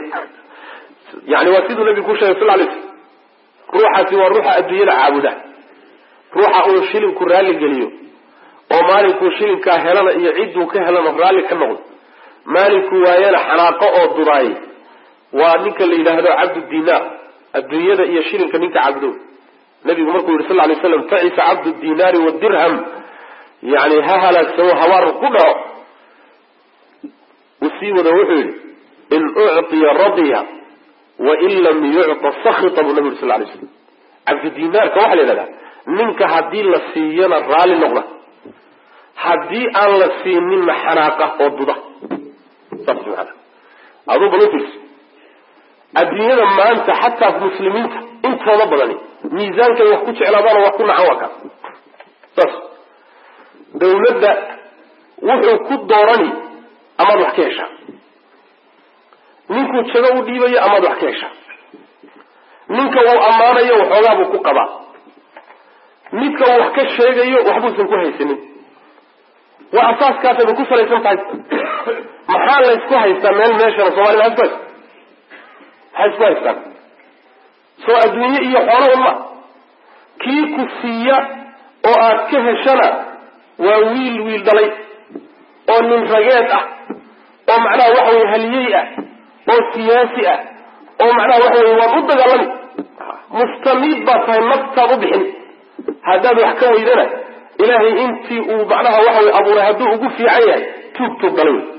yani waa siduu nabigu ku sheegay sal lay sl ruuxaasi waa ruuxa adduunyada caabuda ruuxa uu shilinku raalli geliyo oo maalinkuu shilinkaa helana iyo cidduu ka helana raalli ka noqdo maalinkuu waayana xanaaqo oo dudaayay waa ninka la yidhaahdo cabdu dinaar adduunyada iyo shilinka ninka caabudo nabigu markuu yihi sal lay slam tacisa cabdu dinaari wadirham yani ha halaagsamo habaar ku dhaco uu sii wada wuxuu yihi in ucطiya radiya wain lam yucطa sakita buu nabi yuri sal lay slam cabdudinaarka waxaa la yidhahdaa ninka haddii la siiyana raalli noqda haddii aan la siininna xanaaqa oo duda saas maana aduu bal ufiirso adduunyada maanta xataa muslimiinta intooda badani miisaankay wax ku jeclaadaan oo wax ku nacan waa kaas saas dawladda wuxuu ku doorani amaad wax ka heshaa ninkuu jago u dhiibayo amaad wax ka heshaa ninka uu ammaanayo waxoogaa buu ku qabaa midka uu wax ka sheegayo waxbuusan ku haysanin waa asaaskaasayba ku salaysan tahay maxaa laysku haystaa meel meeshana soomaliya maa isku haysta maxay isku haystaan soo adduunye iyo xoolahun ma kii ku siiya oo aad ka heshana waa wiil wiil dhalay oo nin rageed ah oo macnaha waxa weye haliyey ah oo siyaasi ah oo macnaha waxa weye waan u dagaalami mustamiid baad tahay naftaad u bixin haddaad wax ka weydana ilaahay intii uu macnaha waxa weye abuuray hadduu ugu fiican yahay tuug tuug dhalay wey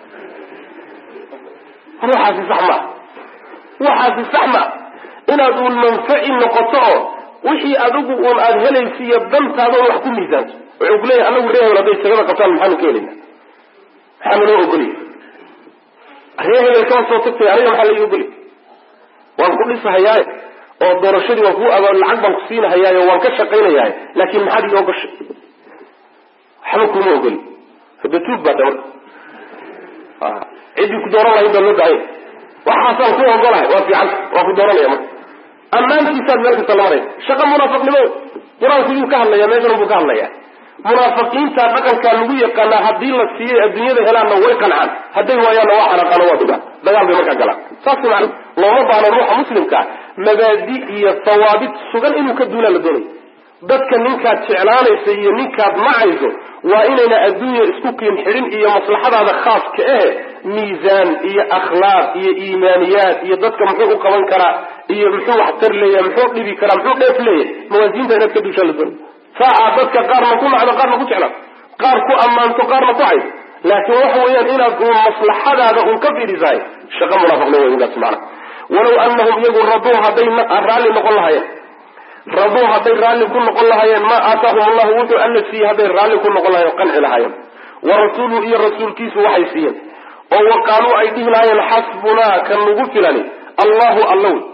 ruuxaasi sax maa waxaasi sax maa inaad uun manfaci noqoto oo wixii adigu uun aada helaysa iyo dantaada un wax ku miisaanto wuxuu kuleeyahay anagu reehel hadday jagada qabtaan maxaanu ka helayna maxaa naloo ogolya ree hebel kama soo tagtay aniga maxaa laii ogolya waan ku dhisahayaaye oo doorashadii waan kuu aba lacag baan ku siinahayaaye waan ka shaqaynayaaye laakin maxaad ii ogoshay waxba kuma ogoli hada tuug baa da marka ciddii ku dooran lahayd baa loo daaya waxaasaan ku ogolahay waa fiican waa ku dooranaya marka ammaantiisaad meel kasta la maraysa shaqa munaafiqnimo qur-aanku yuu ka hadlaya meeshan buu ka hadlaya munaafiqiinta dhaqankaa lagu yaqaanaa haddii la siiyey adduunyada helaanna way qancaan hadday waayaanna waa xanaaqaano waa dugaan dagaal bay markaa galaan saas macna looma baahno ruuxa muslimkaa mabaadi iyo hawaabit sugan inuu ka duulaa la doonayo dadka ninkaad jeclaanaysa iyo ninkaad nacayso waa inayna adduunya isku kiin xidhin iyo maslaxadaada khaaska ahe miisaan iyo akhlaaq iyo iimaaniyaad iyo dadka muxuu u qaban karaa iyo muxuu waxtar leeyahay muxuu dhibi karaa muxuu dheef leeyahay mawaasiinta inaad ka duushaa la doonay saa aad dadka qaarna ku nacdo qaarna ku jeclaato qaar ku ammaanto qaarna ku cayso laakiin waxa weeyaan inaad uun maslaxadaada uun ka fiirisahay shaqa munaafiqnimo wey intaas macana walow anahum iyagu raduu hadday raalli noqon lahayeen raduu hadday raalli ku noqon lahaayeen maa aataahum allahu wuxuu alla siiyey hadday raalli ku noqon lahayen qanci lahaayeen wa rasuuluhu iyo rasuulkiisu waxay siiyeen oo wa qaaluu ay dhihi lahaayeen xasbunaa kan nagu filani allahu alla wey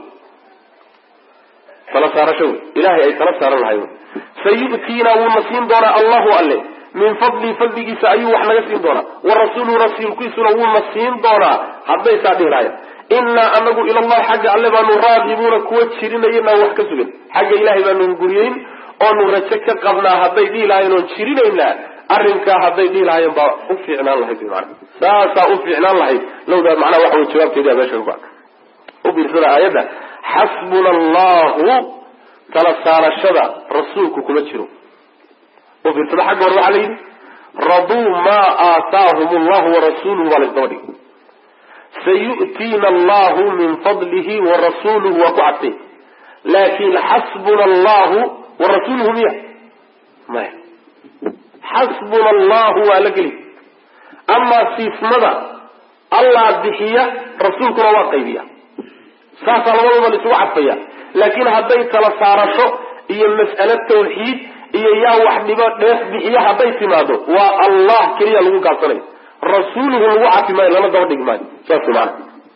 tala saarasho wey ilahay ay tala saaran lahay wey sayu'tiina wuuna siin doonaa allahu alle min fadlii fadligiisa ayuu wax naga siin doonaa wa rasuuluhu rasuulkiisuna wuuna siin doonaa hadday saa dhihi lahayen innaa anagu ilallahi xagga alle baanu raagibuuna kuwa jirinayana wax ka sugan xagga ilahay baanu guriyeyn oonu rajo ka qabnaa hadday dhihi lahayen oon jirinaynaa arrinkaa hadday dhihi lahaayeen baa u fiicnaan lahayd mana saasaa u fiicnaan lahayd lawdaa macnaha waxa wey jawaabteedia meesha ku u biirsada aayadda xasbuna allahu tala saarashada rasuulku kuma jiro u fiirsada xagga hore waxaa la yidhi raduu maa aataahum allahu warasuuluhu baa laysdaba dhigay sayu'tiina allahu min fadlihi warasuluhu waa ku cadtay laakin xasbuna allahu warasuuluhu miya maya xasbuna allahu waa la geli amaa siismada allah bixiya rasuulkuna waa qaybiya saasaa labadaba la isugu cadfaya laakiin hadday tala saarasho iyo mas'alo tawxiid iyo yaa wax dhibo dheef bixiya hadday timaado waa allah keliya lagu gaabsanayo rasuuluhu lagu cafi maayo lama daba dhigi maayo saas maana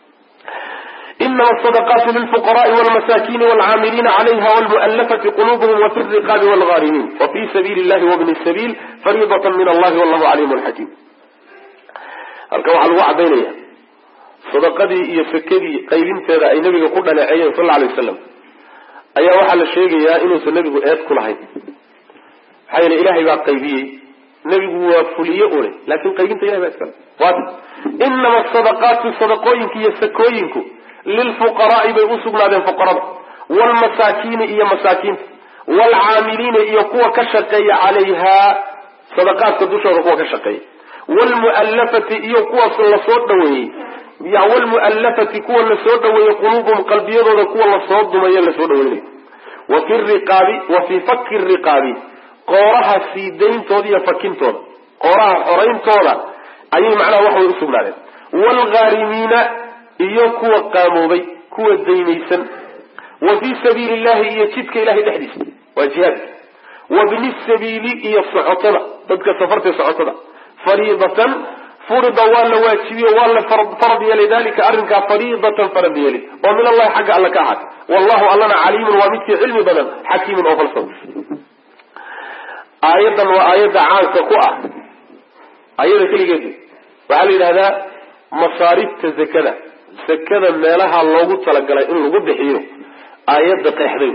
inama asadaqaatu lilfuqaraai walmasakini walcaamiliina calayha walmu'alafati qulubuhum wafi riqaabi walghaarimiin wafii sabiili llahi wabni sabiil fariidatan min allahi wallahu caliimun xakiim halkan waxaa lagu cadaynaya sadaqadii iyo sakadii qaybinteeda ay nabiga ku dhaleeceeyeen sal alay wasalam ayaa waxaa la sheegayaa inuusan nebigu eed ku lahayn maxaa yeele ilahay baa qaybiyey nebigu waa fuliye une laakin qaybinta ilahay baa iskale waati inama asadaqaatu sadaqooyinka iyo sakooyinku lilfuqaraai bay u sugnaadeen fuqarada waalmasaakiini iyo masaakiinta waalcaamiliina iyo kuwa ka shaqeeya calayhaa sadaqaadka dushooda kuwa ka shaqeeya waalmu'allafati iyo kuwaas lasoo dhaweeyey wlmu'allafati kuwa lasoo dhaweeyey quluubuhum qalbiyadooda kuwa lasoo dumayo lasoo dhaweynayo wa fi riqaabi wa fii fakki riqaabi qooraha sii dayntooda iyo fakintooda qooraha xorayntooda ayay macnaha wax way usugnaadeen waalghaarimiina iyo kuwa qaamoobay kuwa daynaysan wa fii sabiili illahi iyo jidka ilahay dhexdiisa waa jihaadka wa bni sabiili iyo socotada dadka safarta socotada fariidatan furida waa la waajibiye waa la farad yeelay dalika arrinkaa fariidatan farad yeelay oo min allahi xagga alla ka ahaatay wallahu allana caliimun waa midkii cilmi badan xakiimun oo falsan aayaddan waa aayadda caanka ku ah ayada keligeed waxaa la yidhahdaa masaarifta zakada zakada meelaha loogu talagalay in lagu bixiyo aayadda qeexday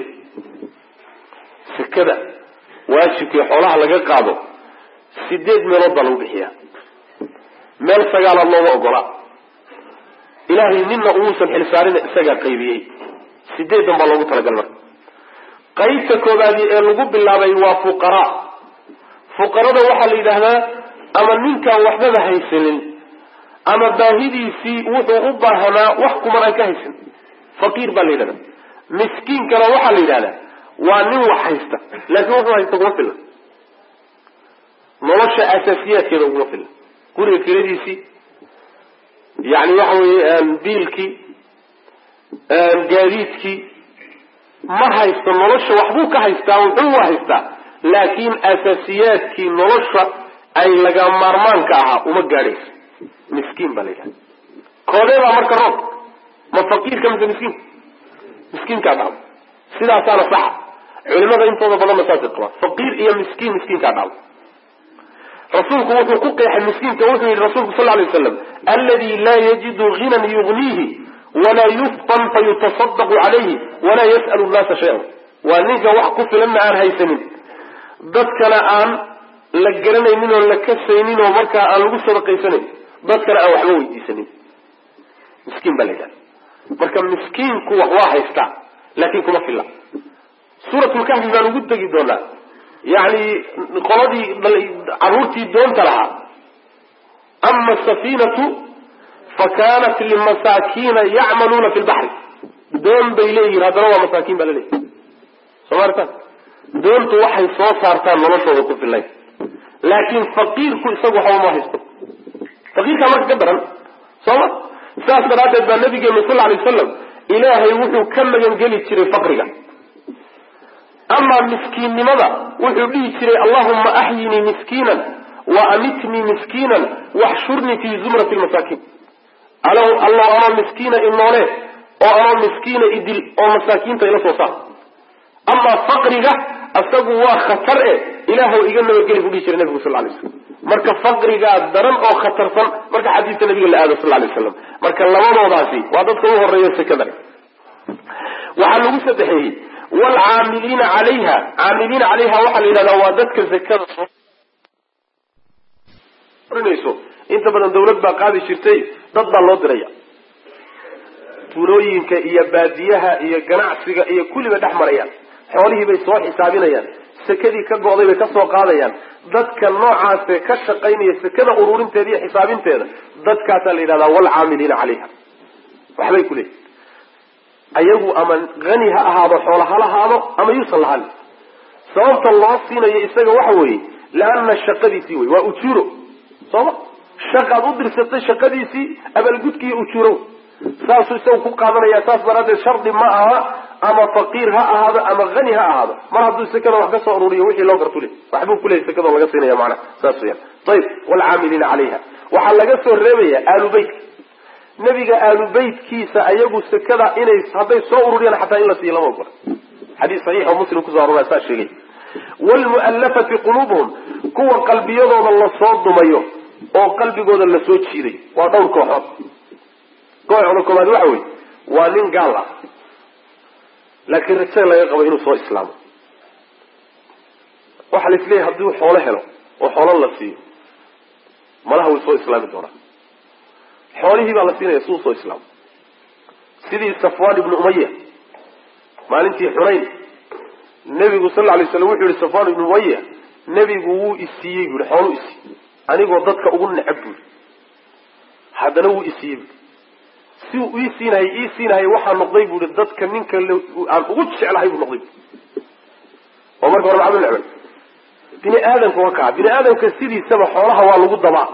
zakada waajibkii xoolaha laga qaado sideed meelood baa lagu bixiyaa meel sagaalaad looma ogolaa ilaahay nina umuusan xilsaarina isagaa qaybiyey sideedan baa loogu talagal marka qaybta koobaadi ee lagu bilaabay waa fuqaraa fuqarada waxaa la yidhaahdaa ama ninkaan waxbaba haysanin ama baahidiisii wuxuu u baahanaa wax kuman aan ka haysan faqiir baa la yidhahdaa miskiinkana waxaa la yidhahdaa waa nin wax haysta laakiin wuxuu haysta kuma filan nolosha asaasiyaadkeeda uguma filan guriga kiradiisii yani waxa weeye biilkii gaadiidkii ma haysto nolosha waxbuu ka haystaa wuxuu waa haystaa laakiin asaasiyaadkii nolosha ay laga maarmaanka ahaa uma gaadhayso miskiin baa la yidhahda koodeebaa marka roob ma faqiirka mise miskiinka miskiinkaa dhacdo sidaasaana saxa culimada intooda badanna saasay qabaan faqiir iyo miskiin miskiinkaa dhacdo rasuulku wuxuu ku qeexay miskiinka wuxuu yihi rasuulku sal lay waslam aladi laa yajidu ginan yugniihi walaa yuftan fayutasadaqu calayhi walaa yas'alu nnaasa shay-an waa ninka wax ku filanna aan haysanin dadkana aan la garanaynin oo la kasaynin oo markaa aan lagu sadaqaysanayn dadkana aan waxba weydiisanin miskiin baa la yidhahda marka miskiinku wax waa haystaa laakin kuma filla suuratlkahfi baan ugu tegi doonaa yani qoladii caruurtii doonta lahaa ama asafiinatu fa kanat limasaakiina yacmaluuna fi lbaxri doon bay leeyihin haddana waa masaakiin baa laleeyahy soo maartan doontu waxay soo saartaan noloshooda ku filayn laakin faqiirku isagu waxba ma haysto faqiirkaa marka ka daran sooma saas daraaddeed baa nabigeenu sal lay wasalam ilaahay wuxuu ka magangeli jiray faqriga amaa miskiinnimada wuxuu dhihi jiray allahuma axyinii miskiinan wa amitnii miskiinan waxshurnii fii zumrati lmasaakiin allow anoo miskiina inoole oo anoo miskiina idil oo masaakiinta ila soo saar amaa faqriga isagu waa khatar e ilaahw iga nabadgeli buu dhihi jiray nabigu sal lay slam marka faqrigaa daran oo khatarsan marka xadiiska nabiga la aado sal lay waslam marka labadoodaasi waa dadka u horeeya sekada waxaa lagu sadexeeyey wlcaamiliina calayha caamiliina calayha waxaa la yidhahdaa waa dadka zakada sorinayso inta badan dawlad baa qaadi jirtay dad baa loo diraya tuulooyinka iyo baadiyaha iyo ganacsiga iyo kulliba dhex marayaan xoolihii bay soo xisaabinayaan sekadii ka go'day bay kasoo qaadayaan dadka noocaase ka shaqaynaya sekada ururinteeda iyo xisaabinteeda dadkaasaa la yidhahdaa wlcaamiliina calayha waxbay ku leeyihin ayagu ama hani ha ahaado xoola ha lahaado ama yuusan lahanin sababta loo siinayo isaga waxa weeye leana shaqadiisii wey waa ujuuro sooma shaqaad u dirsatay shaqadiisii abaalgudki iyo ujuuro saasuu isaga ku qaadanaya saas daraaddeed shardi ma aha ama faqiir ha ahaado ama hani ha ahaado mar hadduu sekada wax ka soo ururiyo wixii loo gartule waxbuu kuleeyay sekadoo laga siinaya macana saas weyaan ayib waalcaamiliina calayha waxaa laga soo reebaya aalubeytka nabiga aalubeytkiisa ayagu sekada inay hadday soo ururiyaan xataa in la siiyo lama ogola xadiis saxiix oo muslim kuso arora saa sheegay wlmu'allafati quluubuhum kuwa qalbiyadooda lasoo dumayo oo qalbigooda lasoo jiiday waa dhowr kooxood kooxda koobaad waxa wey waa nin gaal ah laakiin rajaga laga qabo inuu soo islaamo waxaa la isleeyahay hadduu xoolo helo oo xoolo la siiyo malaha way soo islaami doonaa xoolihii baa la siinaya suu soo islaamo sidii safwan ibnu umaya maalintii xunayn nebigu sal lla lay slam wuxuu yihi safwan ibnu umaya nebigu wuu isiiyey bu yihi xooluu isiiyey anigoo dadka ugu necab bu yihi haddana wuu isiiyey bu si uu ii siinahayy ii siinahayy waxaa noqday bu yihi dadka ninka aan ugu jeclahay buu noqday oo marka hore maxaa necbay bini aadamka waa kaa bini aadamka sidiisaba xoolaha waa lagu dabaa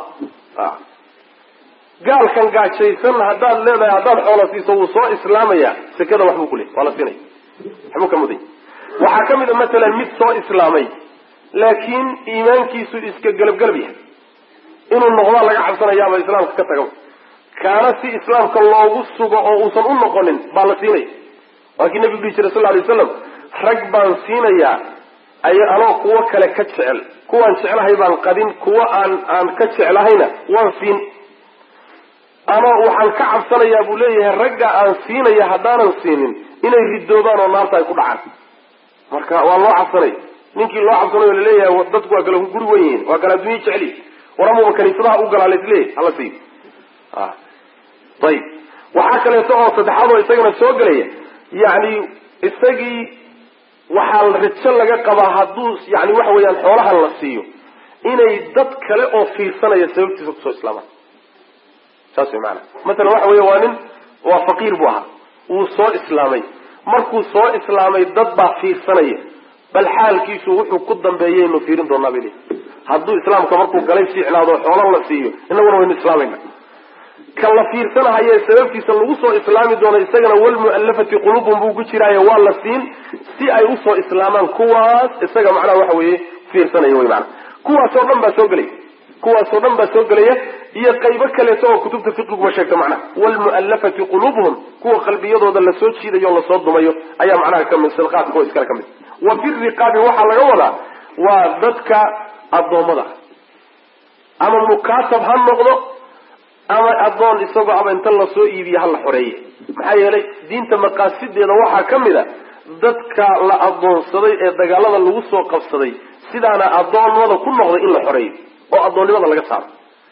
gaalkan gaajaysan haddaad leedahay haddaad xoola siiso wuu soo islaamaya sekada waxbuu ku leey waa la siinaya waxbuu ka muday waxaa ka mid a matalan mid soo islaamay laakiin iimaankiisu iska gelabgelab yahay inuu noqdaa laga cabsanayaaba islaamka ka taga kaana si islaamka loogu sugo oo uusan u noqonin baa la siinaya waa kii nabigu dhihi jiray sal lla alay waslam rag baan siinayaa ay anoo kuwo kale ka jecel kuwaan jeclahay baan qadin kuwo aan aan ka jeclahayna waan siin ama waxaan ka cabsanayaa buu leeyahay ragga aan siinaya haddaanan siinin inay ridoobaan oo naarta ay ku dhacaan marka waa loo cabsanaya ninkii loo cabsanayo laleeyahay dadku waa kala guri wen yihiin waa kala addunya jeceli waramuba kaniisadaha u galaa laisleeyahy hala siiyo ayib waxaa kaleeto oo saddexaad oo isagana soo gelaya yani isagii waxaa rajo laga qabaa hadduu yani waxa weeyaan xoolahan la siiyo inay dad kale oo fiirsanaya sababtiisa kusoo islaamaan saas way maanaa masalan waxa weeye waa nin waa faqiir buu ahaa wuu soo islaamay markuu soo islaamay dad baa fiirsanaya bal xaalkiisu wuxuu ku dambeeyaynu fiirin doonaa bay leeyi hadduu islaamka markuu galay fiicnaado xoolo la siiyo inaguna waynu islaamayna ka la fiirsanahaye sababtiisa lagu soo islaami doono isagana walmu'allafati quluubum buu ku jiraayo waa la siin si ay usoo islaamaan kuwaas isaga macnaha waxa weeye fiirsanaya wey maana kuwaasoo dhan baa soo gelaya kuwaasoo dhan baa soo gelaya iyo qaybo kaleeto oo kutubta fiqiguba sheegta macnaha waalmu'allafati quluubuhum kuwa qalbiyadooda lasoo jiidayo o lasoo dumayo ayaa macnaha kamid sadaqaadka kuwa iskale ka mid wa fi riqaabi waxaa laga wadaa waa dadka addoommada ama mukaatab ha noqdo ama addoon isagoo ama inta lasoo iibiye ha la xoreeye maxaa yeelay diinta maqaasideeda waxaa ka mid a dadka la addoonsaday ee dagaalada lagu soo qabsaday sidaana addoonnimada ku noqday in la xoreeyo oo addoonnimada laga saaro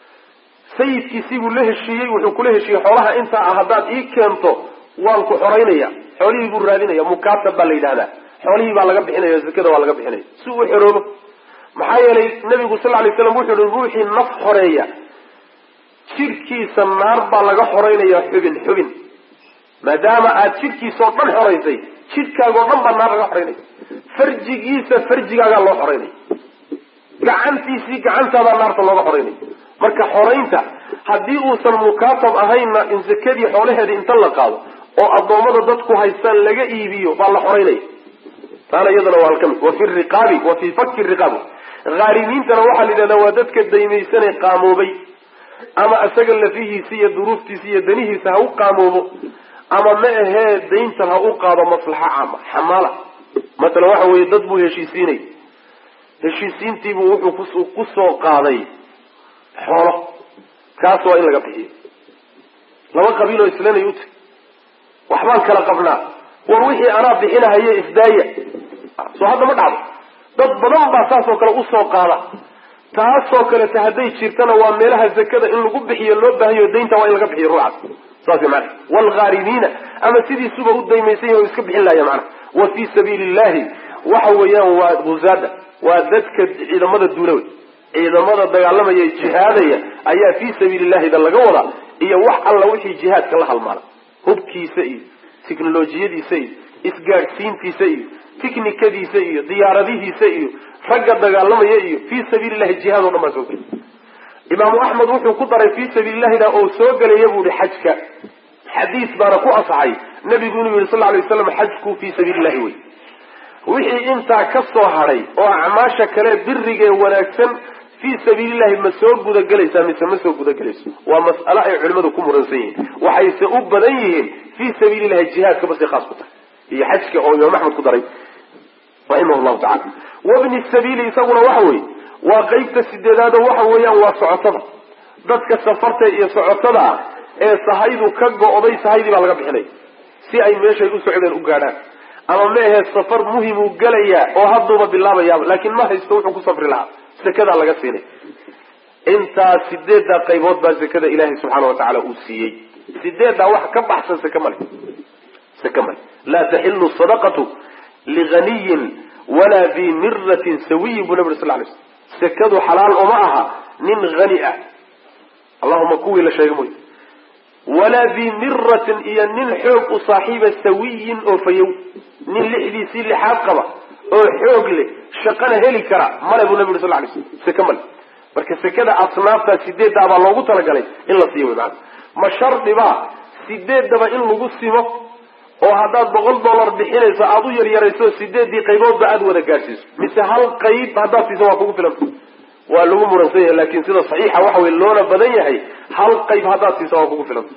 sayidkiisii buu la heshiiyey wuxuu kula heshiiyey xoolaha intaa ah haddaad ii keento waan ku xoraynaya xoolihii buu raadinaya mukaatab baa la yidhahdaa xoolihii baa laga bixinaya zakada waa laga bixinaya si uu xoroobo maxaa yeelay nabigu sal lay slam wuxuu yihi ruuxii naf xoreeya jidhkiisa naar baa laga xoreynaya xubin xubin maadaama aad jidhkiisao dhan xoraysay jidhkaagao dhan baa naar laga xoreynaya farjigiisa farjigaagaa loo xoreynaya gacantiisii gacantaadaa naarta looga xoreynaya marka xoraynta haddii uusan mukaatab ahaynna in zakadii xoolaheeda inta la qaado oo addoommada dadku haystaan laga iibiyo baa la xoreynaya taana iyadana waa kamid wa fi riqaabi wa fii fakki riqaab haarimiintana waxaa la yidhahdaa waa dadka daymaysanee qaamoobay ama isaga lafihiisa iyo duruuftiisa iyo danihiisa ha u qaamoobo ama ma ahee dayntan ha u qaado maslaxa caama xamaala masalan waxa weeye dad buu heshiisiinay heshiisiintiibuu wuxuu ku soo qaaday xoolo kaas waa in laga bixiyo laba qabiiloo islanay uti waxbaan kala qabnaa war wixii anaa bixinahaye isdaaya soo hadda ma dhacdo dad badan baa saas oo kale usoo qaada taasoo kaleta hadday jirtana waa meelaha zakada in lagu bixiyo loo baahayo daynta waa in laga bixiyo ruucaas saas mana waalghaarimiina ama sidiisuba u daymaysan yahi o iska bixin lahaya macana wa fii sabiili illahi waxa weeyaan waa buzaada waa dadka ciidamada duula wey ciidamada dagaalamaya jihaadaya ayaa fii sabiili illahida laga wadaa iyo wax alla wixii jihaadka la halmaala hubkiisa iyo tiknolojiyadiisa iyo isgaadhsiintiisa iyo tiknikadiisa iyo diyaaradihiisa iyo ragga dagaalamaya iyo fii sabiili llahi jihaad o dhan baa soo gelay imaamu axmed wuxuu ku daray fii sabiili llahida oo soo gelaya buu ihi xajka xadiis baana ku asaxay nabigu inuu yihi sal ly waslam xajku fii sabiili llahi wey wixii intaa ka soo hadhay oo acmaasha kale birigee wanaagsan fii sabiilillahi ma soo gudagelaysaa mise ma soo gudagelayso waa mas'alo ay culimmadu ku muransan yihiin waxayse u badan yihiin fii sabiilillahi jihaadka basay khaas ku tahay iyo xajka oo imaam axmed ku daray raximah llahu tacala wabni sabiili isaguna waxa weeye waa qeybta sideedaado waxa weeyaan waa socotada dadka safarta iyo socotada ah ee sahaydu ka go-day sahaydii baa laga bixinaya si ay meeshay u socdeen u gaadhaan ama meahe safar muhimuu gelayaa oo hadduuba bilaabayaaba laakiin ma haysto wuxuu ku safri lahaa sekadaa laga siinay intaas sideeddaa qaybood baa sekada ilaahay subxaana wa tacaala uu siiyey sideeddaa wax ka baxsan seke male seke male laa taxilu sadaqatu liganiyin walaa di miratin sawiyin buu nabi ur sal lay slm sekadu xalaal uma aha nin hani ah allahuma kuwii la sheega mooy walaa di miratin iyo nin xoog u saaxiiba sawiyin oo fayow nin lixdiisii lixaad qaba oo xoog leh shaqana heli kara male buu nabi uri sal lay slm seke male marka sekada asnaaftaa sideeddaa baa loogu talagalay in la siiyo wy maana ma shardibaa sideeddaba in lagu simo oo haddaad boqol dollar bixinayso aada u yaryarayso sideeddii qayboodba aada wada gaadhsiiso mise hal qayb haddaad siiso waa kugu filan waa lagu muransan yahay laakin sida saxiixa waxa wey loona badan yahay hal qayb haddaad siiso waa kugu filan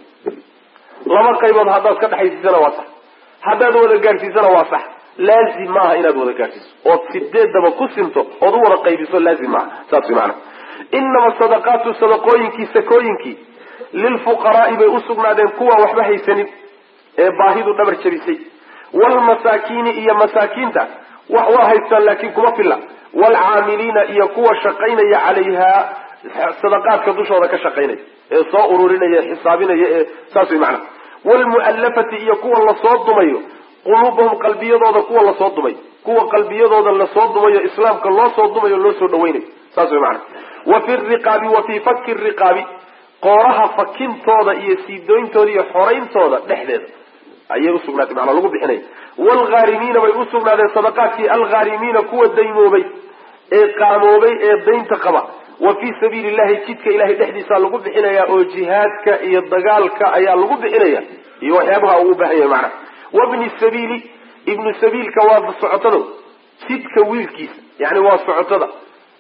laba qaybood haddaad ka dhexaysiisana waa sax haddaad wada gaadhsiisana waa sax laazim maaha inaad wada gaadhsiiso ood sideeddaba ku sinto ood u wada qaybiso laazim maaha saas way maana inama sadaqaatu sadaqooyinkii sakooyinkii lilfuqaraai bay usugnaadeen kuwa waxba haysanin ee baahidu dhabar jabisay waalmasaakiini iyo masaakiinta wax waa haystaan laakiin kuma filla waalcaamiliina iyo kuwa shaqaynaya calayhaa sadaqaadka dushooda ka shaqaynaya ee soo ururinaya xisaabinaya ee saas way macana waalmu'allafati iyo kuwa lasoo dumayo quluubahum qalbiyadooda kuwa lasoo dumay kuwa qalbiyadooda lasoo dumayo islaamka loo soo dumayo loo soo dhawaynayo saas way macana wa fi riqaabi wa fii fakki riqaabi qooraha fakintooda iyo siidooyntooda iyo xorayntooda dhexdeeda ayay usugnaatay macnaa lagu bixinaya waalghaarimiina bay usugnaadeen sadaqaadkii alghaarimiina kuwa daymoobay ee qaamoobay ee daynta qaba wa fii sabiili illahi jidka ilahay dhexdiisaa lagu bixinaya oo jihaadka iyo dagaalka ayaa lagu bixinaya iyo waxyaabaha uu baahan yahay macnaha wabni sabiili ibnu sabiilka waa socotada jidka wiilkiisa yani waa socotada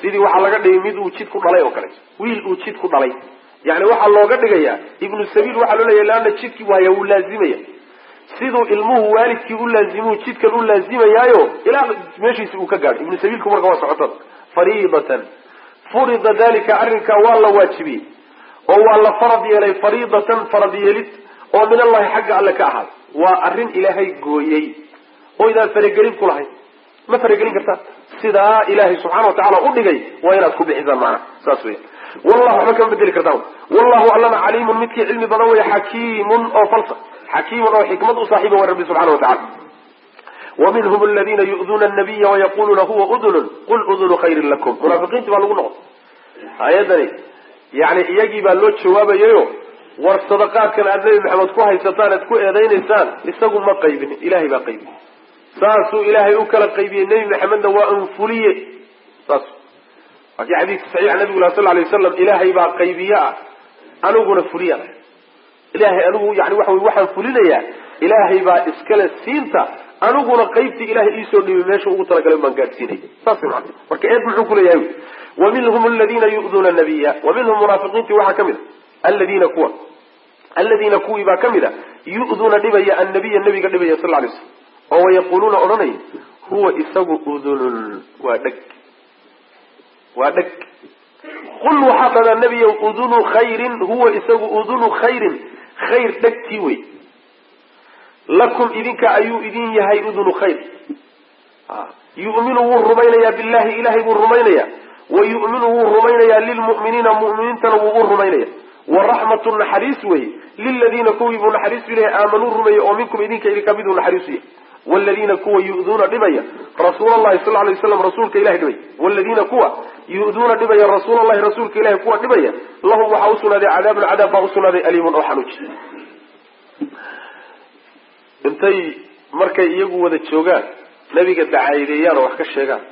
sidii waxaa laga dhigay mid uu jid ku dhalay oo kale wiil uu jid ku dhalay yani waxaa looga dhigayaa ibnu sabiil waxaa loo leeyahy leanna jidkii waaya wuu laazimaya siduu ilmuhu waalidkii u laazimuu jidkan u laazimayaayo ilaa meeshiisi uu ka gaadho ibnu sabiilku marka waa socotada fariidatan furida dalika arrinkaa waa la waajibiyey oo waa la farad yeelay fariidatan farad yeelid oo min allahi xagga alle ka ahaada waa arrin ilaahay gooyey oo idaan faragelin ku lahayn ma faragelin kartaa sidaa ilaahay subxana wa tacala u dhigay waa inaad ku bixisaan macnaha saas weya wallahu waxba kama bedeli kartaa wallahu allana caliimun midkii cilmi badan weya xakiimun oo falsa xakiimun oo xikmad u saaxiiba wa rabbi subxana wa tacala ومنهم الذين يؤذون النبي ويقولون هو أذن قل أذن خير لكم منافقين تبع لغو نقط آيادني يعني إيجي بان لو جوابا ييو war sadaqaadkan aad nebi maxamed ku haysataan aad ku eedaynaysaan isagu ma qaybinin ilahay baa qaybiyey saasuu ilaahay u kala qaybiyey nebi maxamedna waa anfuliye saas waakii xadiiska saxiixa nabigu lah sal lay wasalam ilaahay baa qaybiye ah aniguna fuliya ilahay anigu yani waxa wey waxaan fulinayaa ilaahay baa iskale siinta aniguna qaybtii ilahay iisoo dhibay meesha ugu talagalay baan gaadhsiinay saas maa marka eed muxuu kuleeyahay wa minhum aladiina yu'duuna nabiya wa minhum munaafiqiintii waxaa ka mid a aladiina kuwa aladiina kuwii baa ka mid a yu'duuna dhibaya annabiya nabiga dhibaya sal lay slam oo wayaquuluuna odhanaya huwa isagu udunun waa dheg waa dheg qul waxaa dhadaa nebiya udunu khayrin huwa isagu udunu khayrin khayr dhegtii wey lakum idinka ayuu idin yahay udunu khayr yu'minu wuu rumaynayaa billahi ilahay buu rumaynayaa wa yu'minu wuu rumaynayaa lilmu'miniina mu'miniintana wuu u rumaynaya waraxmatu naxariis wey liladiina kuwii buu naxariis u ilahay aamanuu rumeeyey oo minkum idinka idinka miduu naxariisu yahay wladiina kuwa yu'duuna dhibaya rasuul allahi sal lay waslam rasuulka ilahay dhibaya wladiina kuwa yu'duuna dhibaya rasuul allahi rasuulka ilahay kuwa dhibaya lahum waxaa usugnaaday cadaabun cadaab baa usugnaaday aliimun oo xanuuji intay markay iyagu wada joogaan nabiga dacaayideeyaan oo wax ka sheegaan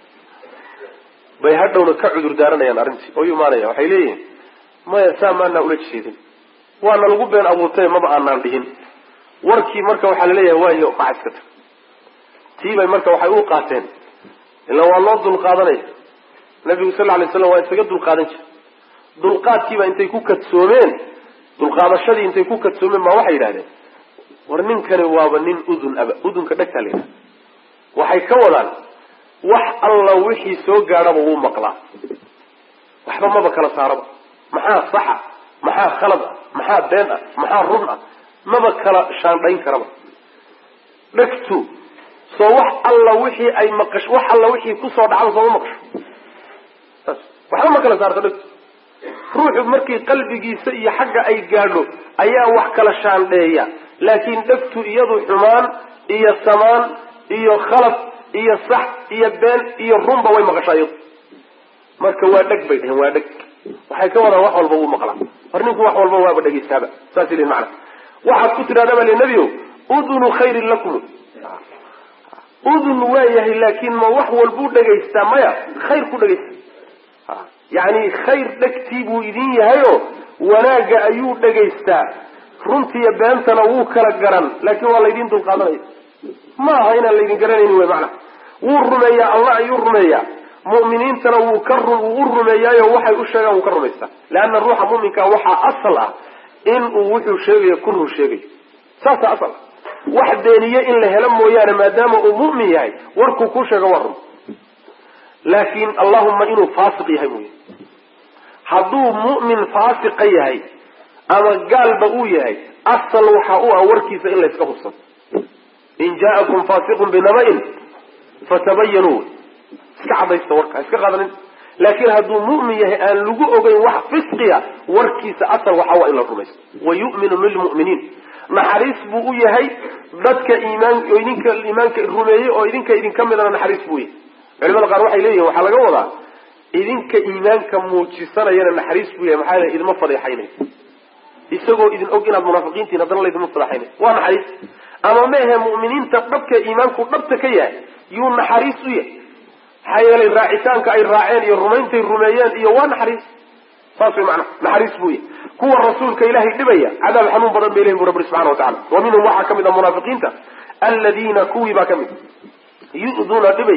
bay hadhowna ka cudur daaranayaan arrintii oo imaanaya waxay leeyihin maya saa maanaa ula jeedin waana lagu been abuurtay maba aanaan dhihin warkii marka waxaa laleeyahay waayo macaska tag tiibay marka waxay u qaateen ila waa loo dulqaadanaya nabigu sal lla lay slam waa isaga dulqaadan jira dulqaadkiiba intay ku kadsoomeen dulqaadashadii intay ku kadsoomeen baa waxay yidhahdeen war ninkani waaba nin udun aba udunka dhegtaa la yidhahda waxay ka wadaan wax alla wixii soo gaadhaba wuu maqlaa waxba maba kala saaraba maxaa saxa maxaa khalad ah maxaa been ah maxaa run ah maba kala shaandhayn karaba dhegtu soo wax alla wixii ay maqasho wax alla wixii kusoo dhacda sooma maqasho saas waxba ma kala saarto dhegtu ruuxu markii qalbigiisa iyo xagga ay gaadho ayaa wax kala shaandheeya laakiin dhegtu iyadu xumaan iyo samaan iyo khalad iyo sax iyo been iyo runba way maqashaa iyadu marka waa dheg bay dheheen waa dheg waxay ka wadaan wax walba wuu maqlaa hor ninku wax walba waaba dhegaystaaba saas lihin macana waxaad ku tidhahdaa baa li nebio udunu khayrin lakum udun waa yahay laakiin ma wax walbuu dhegaystaa maya khayr ku dhegaysta yacni khayr dhegtii buu idin yahayo wanaagga ayuu dhegaystaa runtiiyo beentana wuu kala garan laakiin waa laydin dulqaadanaya ma aha inaan laydin garanaynin wey macana wuu rumeeyaa allah ayuu rumeeyaa mu'miniintana wuu ka wuu u rumeeyaayo waxay u sheegaan wuu ka rumaystaa leanna ruuxa mu'minka waxaa asal ah in uu wuxuu sheegayo kunuu sheegayo saasa asal wax beeniye in la helo mooyaane maadaama uu mu'min yahay warkuu ku sheego waa run laakiin allahuma inuu faasiq yahay mooye hadduu mu'min faasiqa yahay ama gaalba uu yahay asal waxa u ah warkiisa in layska hubsado in ja'akum faasiqun binaba'in fatabayanuu iska cadaysta warka iska qaadanin laakiin hadduu mu'min yahay aan lagu ogeyn wax fisqiya warkiisa asal waxa waa in la rumaysto wa yu'minu lilmu'miniin naxariis buu u yahay dadka iimaan idinka iimaanka rumeeyey oo idinka idinka midana naxariis buu yahay culimada qaar waxay leeyihin waxaa laga wadaa idinka iimaanka muujisanayana naxariis buu yahay maxaa idinma fadeexaynay isagoo idin og inaad munaafiqiintiin haddana laydinma fadeexaynay waa naxariis ama ma ahe mu'miniinta dhabka iimaanku dhabta ka yahay yuu naxariis u yahay maxaa yeelay raacitaanka ay raaceen iyo rumayntay rumeeyeen iyo waa naxariis saas way macnaha naxariis buu yahay kuwa rasuulka ilaahay dhibaya cadaab xanuun badan bay lehin bu rabbi subxana wa tacala wa minhum waxaa ka mid a munaafiqiinta aladiina kuwii baa ka mid yu'duuna dhibay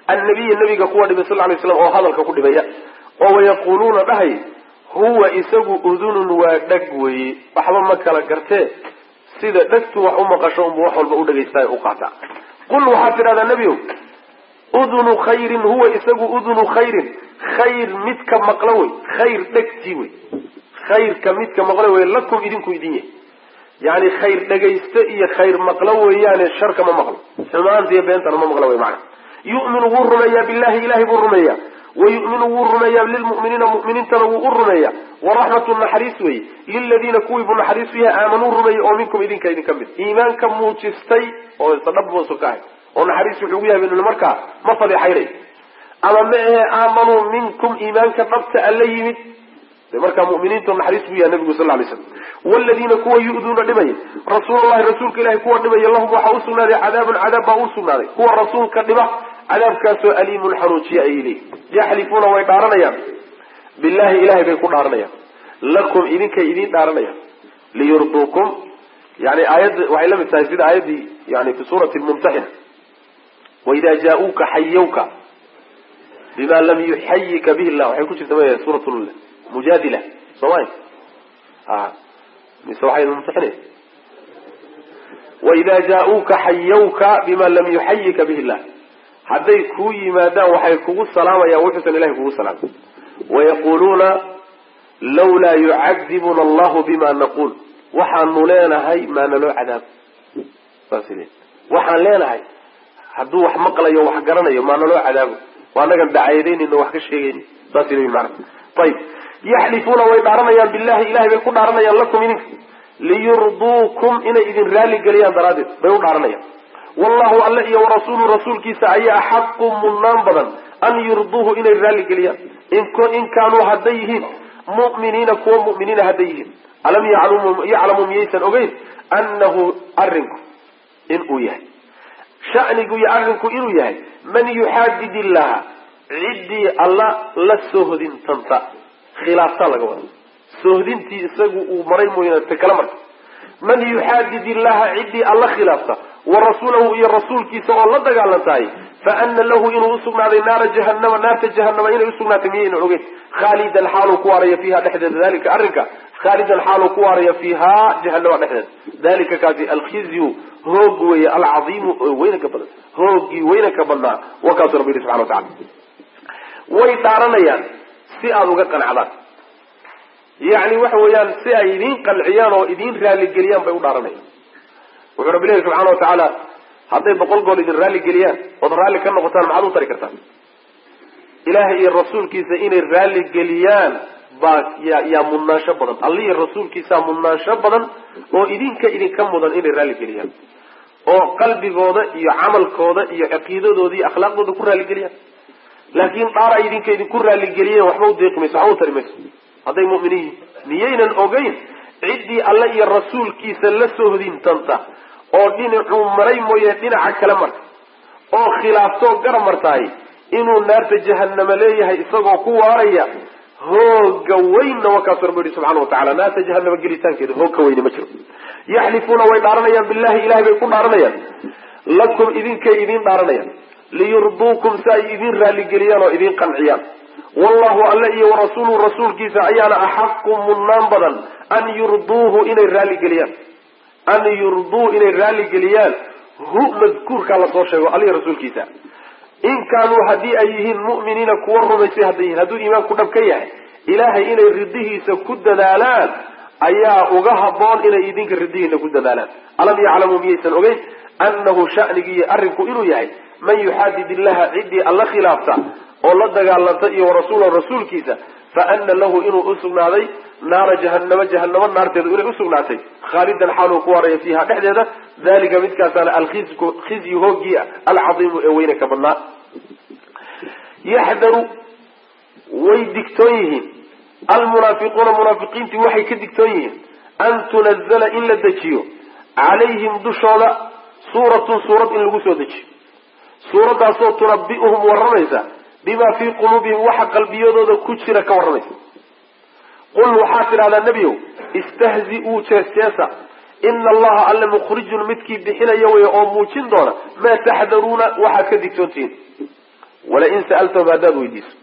annabiya nabiga kuwa dhibay sal lay slam oo hadalka ku dhibaya oo wayaquuluuna dhahay huwa isagu udunun waa dheg weeye waxba ma kala gartee sida dhegtu wax u maqasho unbu wax walba u dhegaystaay u qaataa qul waxaad tidhahdaa nebiow udunu khayrin huwa isagu udunu khayrin khayr midka maqlo wey khayr dhegtii wey khayrka midka maqlo wey lakum idinku idin yahy yani khayr dhegayste iyo khayr maqlo weeyaane sharka ma maqlo xumaanta iyo beentana ma maqlo wey macana yu'minu wuu rumeeyaa billahi ilahay buu rumeeyaa wayu'minu wuu rumeeyaa lilmu'miniina mu'miniintana wuu u rumeeyaa waraxmatu naxariis weeye liladiina kuwii buu naxariis u yahay aamanuu rumeeyey oo minkum idinka idinka mid iimaanka muujistay oo sadhab boosu ka ahay oo naxariis wuxuu ugu yahay markaa ma fadeexaynay ama ma ahe aamanuu minkum iimaanka dhabta alla yimid de markaa muminiintu naxariis buu yahay nabigu sal lay slam wladiina kuwa yu'duuna dhimaya rasuulallahi rasuulka ilahi kuwa dhimaya lahum waxaa usugnaaday cadaabun cadaab baa usugnaaday kuwa rasuulka dhiba cadaabkaasoo aliimun xanuujiya ayay leeyihin yaxlifuuna way dhaaranayaan billahi ilahay bay ku dhaaranayaan lakum idinkay idiin dhaaranayaan liyurduukum yani aayadda waxay la mid tahay sida aayaddii yani fi suurati mumtaxina waida jaa-uuka xayawka bima lam yuxayika bihi llah waxay ku jirta ma suurat mujaadila soomay mise waxay mumtaxina waida jaa-uuka xayawka bima lam yuxayika bihi llah hadday kuu yimaadaan waxay kugu salaamayaan wuxuusan ilahay kugu salaamay wayaquuluuna lawlaa yucadibuna allahu bima naquul waxaanu leenahay maana loo cadaabo saas le waxaan leenahay hadduu wax maqlayo wax garanayo maana loo cadaabo waa anagan dacayadeynayno wax ka sheegayni saas le mana ayib yaxlifuuna way dhaaranayaan billahi ilahay bay ku dhaaranayaan lakum idinka liyurduukum inay idin raali geliyaan daraaddeed bay u dhaaranayaan wallahu alle iyo warasuulu rasuulkiisa ayaa axaqu mudnaan badan an yurduuhu inay raalli geliyaan in kaanuu hadday yihiin mu'miniina kuwa mu'miniina hadday yihiin alam yaclamu miyaysan ogeyn annahu arrinku inuu yahay shanigu iyo arrinku inuu yahay man yuxaadid illaha ciddii alla la sohdintanta khilaaftaa laga wada sohdintii isagu uu maray mooyaan ta kala marka man yuxaadid illaha ciddii alla khilaafta wa rasuulahu iyo rasuulkiisa oo la dagaalantahay fa ana lahu inuu usugnaaday naara jahanama naarta jahanama inay usugnaatay miyayna ogeyn khaalidan xaaluu ku waaraya fiiha dhexdeeda dalika arrinka khaalidan xaaluu ku waaraya fiiha jahanama dhexdeeda dalika kaasi alkhizyu hoog weeye alcadiimu oo weynanka badan hoogii weynanka badnaa wa kaasuu rabbi yihi subxana watacala way dhaaranayaan si aada uga qancdaan yacni waxa weeyaan si ay idiin qanciyaan oo idiin raaligeliyaan bay u dhaaranayaan wuxuu rabbi lehi subxana wa tacaala hadday boqol gool idin raalli geliyaan ood raalli ka noqotaan maxaad u tari kartaan ilaahay iyo rasuulkiisa inay raalli geliyaan baa yaa yaa mudnaansho badan allihi rasuulkiisaa mudnaansho badan oo idinka idinka mudan inay raalli geliyaan oo qalbigooda iyo camalkooda iyo caqiidadooda iyo akhlaaqdooda ku raalligeliyaan laakiin dhaar ay idinka idinku raalligeliyeen waxba u deeqi mayso waxba u tari mayso hadday mu'miniin yihin miyaynan ogeyn ciddii alle iyo rasuulkiisa la sohdintanta oo dhinacuu maray mooye dhinaca kale marka oo khilaaftoo gara martaay inuu naarta jahanama leeyahay isagoo ku waaraya hooga weynna wakaasu rabbi yihi subxana wa tacala naarta jahanama gelitaankeeda hoog ka weyne ma jiro yaxlifuuna way dhaaranayaan billahi ilahay bay ku dhaaranayaan lakum idinkay idiin dhaaranayaan liyurduukum si ay idiin raalligeliyaan oo idiin qanciyaan wallahu alle iyo warasuuluhu rasuulkiisa ayaana axaqu mudnaan badan an yurduuhu inay raalligeliyaan an yurduu inay raalligeliyaan hu madkuurkaa lasoo sheego alihi rasuulkiisa in kaanuu haddii ay yihiin mu'miniina kuwa rumaysay hadday yihiin hadduu iimaanku dhab ka yahay ilaahay inay ridihiisa ku dadaalaan ayaa uga haboon inay idinka ridihiina ku dadaalaan alam yaclamuu miyaysan ogeyn annahu shanigiiyo arrinku inuu yahay man yuxaadid illaha ciddii alla khilaafta oo la dagaalanta iyo warasuulahu rasuulkiisa fa ana lahu inuu usugnaaday naara jahanamo jahanamo naarteedu inay usugnaatay khaalidan xaaluu ku waaraya fiiha dhexdeeda dalika midkaasaana alkhizyu hoogii alcadiimu ee weyne ka badnaa yaxdaru way digtoon yihiin almunaafiquuna munaafiqiintii waxay ka digtoon yihiin an tunazala in la dejiyo calayhim dushooda suuratun suurad in lagu soo dejiyo suuraddaasoo tunabi'uhum warramaysa bima fii quluubihim waxa qalbiyadooda ku jira ka warramaysa qul waxaad tidhahdaa nebiyow istahzi-uu jees-jeesa ina allaha alle mukhrijun midkii bixinaya wey oo muujin doona maa taxdaruuna waxaad ka digtoontihiin walain sa'altahum haddaad weydiiso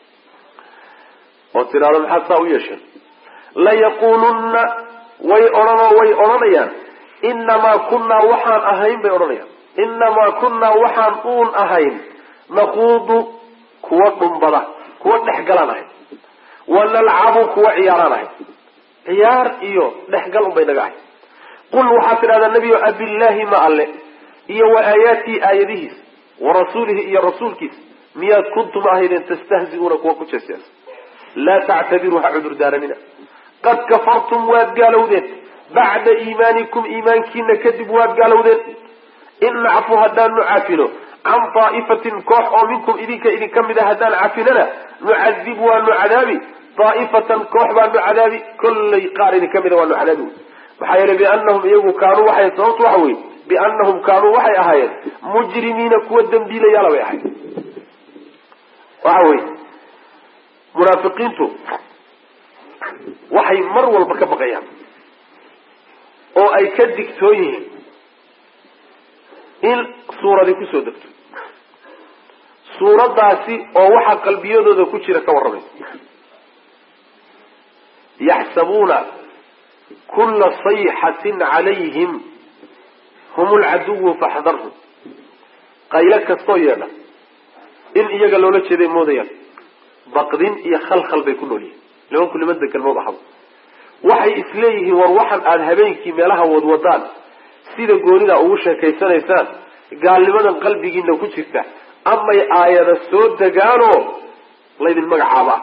oo tidhahdo maxaad saa u yeesheen layaquulunna way odhanoo way odhanayaan inamaa kunnaa waxaan ahayn bay odhanayaan inamaa kunnaa waxaan uun ahayn naquudu kuwa dhumbada kuwa dhexgalaan ahayn wa nalcabu kuwa ciyaaraan ahayn ciyaar iyo dhexgal un bay naga ahayn qul waxaad tidhahdaa nebiyo abillaahi ma alle iyo wa aayaatii aayadihiis wa rasuulihi iyo rasuulkiisa miyaad kuntum ahaydeen tastahzi'uuna kuwa ku jeesjeesa laa tactabiruu ha cudur daaranina qad kafartum waad gaalowdeen bacda iimaanikum iimaankiina kadib waad gaalowdeen in nacfu haddaanu cafino can daa'ifatin koox oo minkum idinka idinka mid a haddaan cafinana nucadib waanu cadaabi daa'ifatan koox baanu cadaabi kollay qaar idinka mida waanu cadaabi maxaa yeelay bianahum iyagu kaanuu waxay sababtu waxa weye bianahum kaanuu waxay ahaayeen mujrimiina kuwa dembiilayaala bay ahayd waxa weye munaafiqiintu waxay mar walba ka baqayaan oo ay ka digtoon yihiin in suuradi kusoo degto suuraddaasi oo waxa qalbiyadooda ku jira ka warramaysa yaxsabuuna kulla sayxatin calayhim hum lcaduwu faxdarhum qaylo kastoo yeedha in iyaga loola jeeday moodayaan baqdin iyo khalkhal bay ku nool yihiin nimanku nimada galmood ahaba waxay isleeyihiin war waxan aada habeenkii meelaha wadwadaan sida goonida ugu sheekaysanaysaan gaalnimadan qalbigiina ku jirta amay aayada soo degaanoo laydin magacaabaa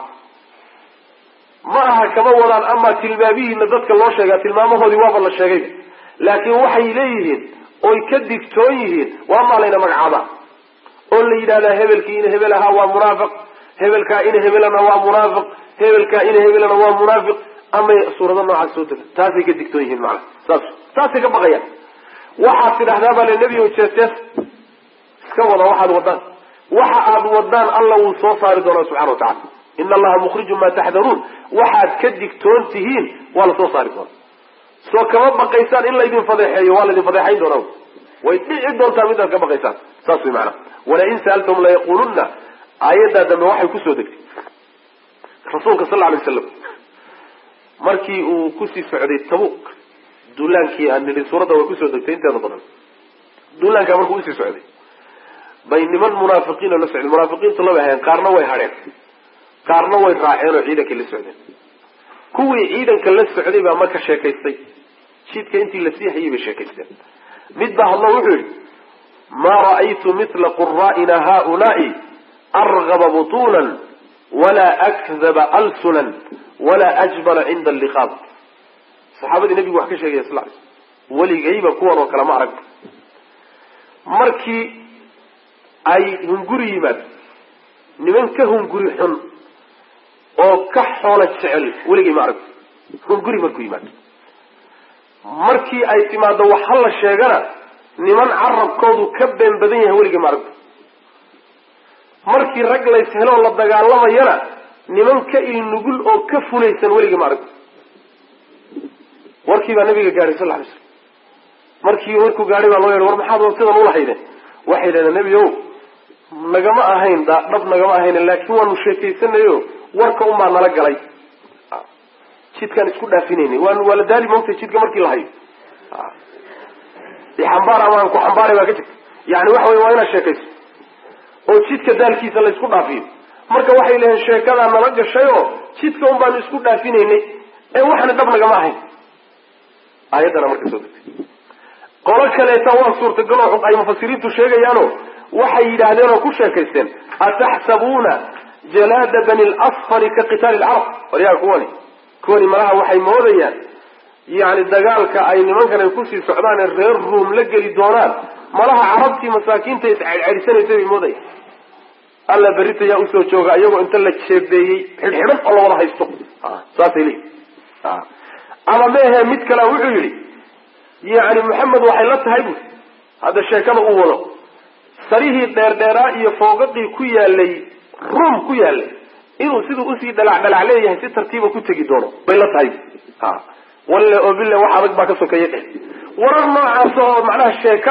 ma aha kama wadaan amaa tilmaamihiina dadka loo sheegaa tilmaamahoodii waaba la sheegayba laakiin waxay leeyihiin oy ka digtoon yihiin waa maa layna magacaabaa oo la yidhahdaa hebelkii ina hebel ahaa waa munaafiq hebelkaa ina hebelana waa munaafiq hebelkaa ina hebelana waa munaafiq amay suurado noocaas soo dega taasay ka digtoon yihiin macana saas saasay ka baqayaan waxaad tidhahdaa baa le nebigo jeestees iska wada waxaad wadaan waxa aad wadaan alla wuu soo saari doonaa subxana wa tacala ina allaha mukhrijun maa taxdaruun waxaad ka digtoon tihiin waa la soo saari doonaa soo kama baqaysaan in laydin fadeexeeyo waa laydin fadeexayn doonaa way dhici doontaa midaad ka baqaysaan saas way macanaa walain sa'altahum layaqulunna aayaddaa dambe waxay kusoo degtay rasuulka sal lla alay waslam markii uu kusii socday tabuuk duulaankii aan nidhi suuradda way kusoo degtay inteeda badan duulaankaa markuu usii socday bay niman munaafiqiinoo la socdeen munaafiqiintu laba ahayn qaarna way hadheen qaarna way raaceen oo ciidankay la socdeen kuwii ciidanka la socday baa marka sheekaystay jidka intii la sii hayay bay sheekaysteen mid baa hadlo wuxuu yihi maa ra'aytu mila quraa'ina haulaai argaba butuunan walaa akdaba alsunan walaa ajbala cinda alliqaab saxaabadii nabigu wax ka sheegaya sal ly weligayba kuwan oo kale ma arag markii ay hunguri yimaado niman ka hunguri xun oo ka xoolo jecel weligay ma arag hunguri markuu yimaado markii ay timaado wax ha la sheegana niman carabkoodu ka been badan yahay weligay ma arag markii rag lays heloo la dagaalamayana niman ka ilnugul oo ka fulaysan weligay ma arag warkii baa nabiga gaadhay sal lay slam markii markuu gaadhay baa loo yehay war maxaad sidan ulahayde waxay yidhahdeen nebi ow nagama ahayn dhab nagama ahayn laakiin waanu sheekaysanayo warka un baa nala galay jidkaan isku dhaafinayna waan waa la daali moogtay jidka markii la hayo xambaar ama aan ku xambaaray baa ka jirta yani waxa wey waa inaad sheekayso oo jidka daalkiisa la isku dhaafiyo marka waxay leeyihin sheekadaa nala gashay oo jidka un baanu isku dhaafinaynay ee waxna dhab nagama ahayn aayaddana marka soo degtay qolo kaleeta waa suurtagal oo ay mufasiriintu sheegayaano waxay yidhaahdeen oo ku sheekaysteen ataxsabuuna jalaada bani lasfari ka qitaali lcarab waryaa kuwani kuwani malaha waxay moodayaan yani dagaalka ay nimankan ay kusii socdaan ee reer ruom la geli doonaan malaha carabtii masaakiinta iscedhcedhisanaysa bay moodayaan alla berita yaa usoo jooga iyagoo inta la jeebeeyey xidhxidhan oo la wada haysto saasay leeyihin ama meehe mid kale wuxuu yidhi yani maxamed waxay la tahay bui hadda sheekada uu wado sarihii dheerdheeraa iyo foogadii ku yaalay ruom ku yaalay inuu siduu usii dhalac dhalac leeyahay si tartiiba ku tegi doono bay la tahay walle oo bille wax adag baa ka sokeeya dheh warar noocaas oo macnaha sheeka ah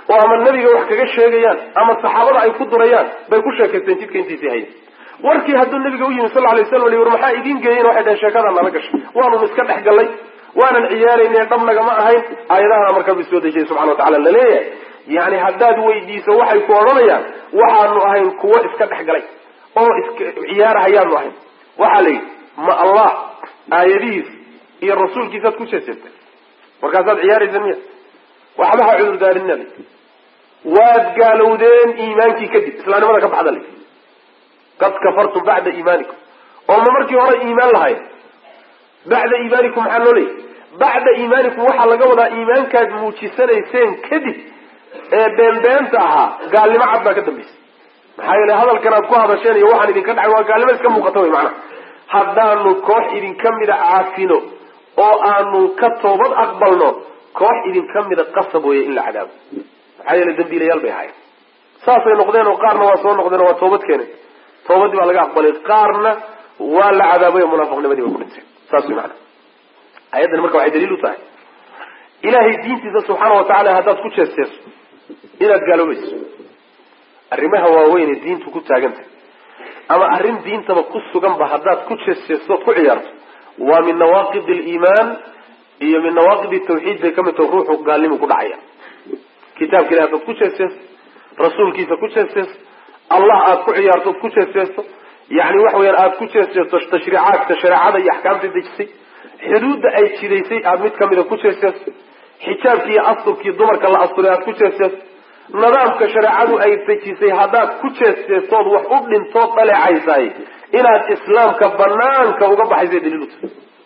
oo ama nebiga wax kaga sheegayaan ama saxaabada ay ku durayaan bay ku sheekaysteen jidka intiisii haya warkii hadduu nabiga u yimi sal lay slam war maxaa idiin geeyen waxay dhaheen sheekadaa nala gashay waanun iska dhex gallay waanan ciyaarayne dhabnagama ahayn aayadahana markaa bu soo dejiyay subxana watacala laleeyahay yani haddaad weydiiso waxay ku odhanayaan waxaanu ahayn kuwo iska dhex galay oo iska ciyaarahayaanu ahayn waxaa la yidhi ma allah aayadihiis iyo rasuulkiisaad ku jeeseetay markaasaad ciyaaraysa miya waxba ha cudurdaarinina l waad gaalowdeen iimaankii kadib islaamnimada ka baxda l qad kafartum bacda iimaanikum oo ma markii hore iimaan lahayn bacda iimaanikum maxaa loo leeyay bacda iimaanikum waxaa laga wadaa iimaankaad muujisanayseen kadib ee beenbeenta ahaa gaalnimo cad baa ka dambaysa maxaa yeele hadalkan aad ku hadasheen iyo waxaan idinka dhacay waa gaalnimo iska muuqata wey macnaha haddaanu koox idinka mida caafino oo aanu ka toobad aqbalno koox idinka mida qasab weeye in la cadaabo maxaa yeele dambiilayaal bay ahaayeen saasay noqdeen oo qaarna waa soo noqdeen oo waa toobad keeneen toobadii baa laga aqbalay qaarna waa la cadaabay oo munaafiqnimadii bay ku dhinteen saas way maana ayaddani marka waxay daliil u tahay ilaahay diintiisa subxaana wa tacala haddaad ku jeesteeso inaad gaaloobayso arrimaha waaweyn ee diintu ku taagantahay ama arrin diintaba ku suganba haddaad ku jeesteesto ood ku ciyaarto waa min nawaaqid aliimaan iyo min nawaaqid tawxiid bay ka mid taho ruuxu gaalnimu ku dhacaya kitaabka ilahi haddaad ku jeesteesto rasuulkiisa ku jeesteesto allah aada ku ciyaarto od ku jeesteesto yani waxa weyaan aada ku jeesteesto tashriicaadka shareecada iyo axkaamta dejisay xuduudda ay jidaysay aada mid kamida ku jeesteesto xijaabkii iyo asturkii dumarka la asturay aada ku jeesteesto nidaamka shareecadu ay dejisay haddaad ku jeesteestood wax u dhintood dhaleecaysaay inaad islaamka banaanka uga baxaysa daliil uta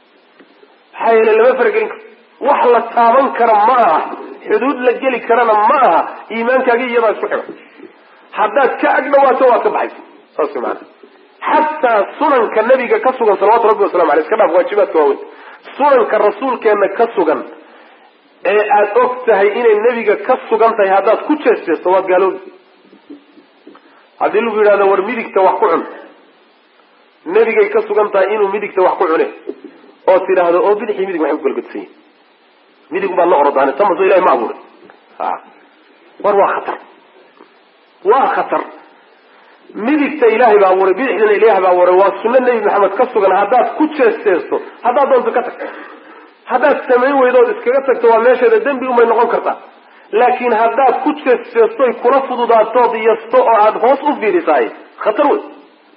maxaa yeele lama faragelin karo wax la taaban kara ma aha xuduud la geli karana ma aha iimaankaagi iyadaa isku xidhan haddaad ka agdhawaato waad ka baxaysa saas maana xataa sunanka nabiga ka sugan salawatu rabbi waslamu aleyh iska dhaaf waajibaadka waaweyn sunanka rasuulkeena ka sugan ee aada og tahay inay nebiga ka sugan tahay haddaad ku jeesteesto waad gaaloobi haddii lagu yidhahdo war midigta wax ku cun nebigay ka sugan tahay inuu midigta wax ku cune oo tidhaahdo oo bidixii midig waxay ku galgadsan yihin midig baad la orodaane tamaso ilahi ma abuuray a war waa khatar waa khatar midigta ilaahay baa abuuray bidixdana ilaah baa abuuray waa sunno nebi maxamed ka sugan haddaad ku jeesteesto haddaad doonto ka tag haddaad samayn weydood iskaga tagto waa meesheeda dembi umay noqon kartaa laakiin haddaad ku jeesteestoy kula fududaatood yasto oo aada hoos u fiirisaay khatar wey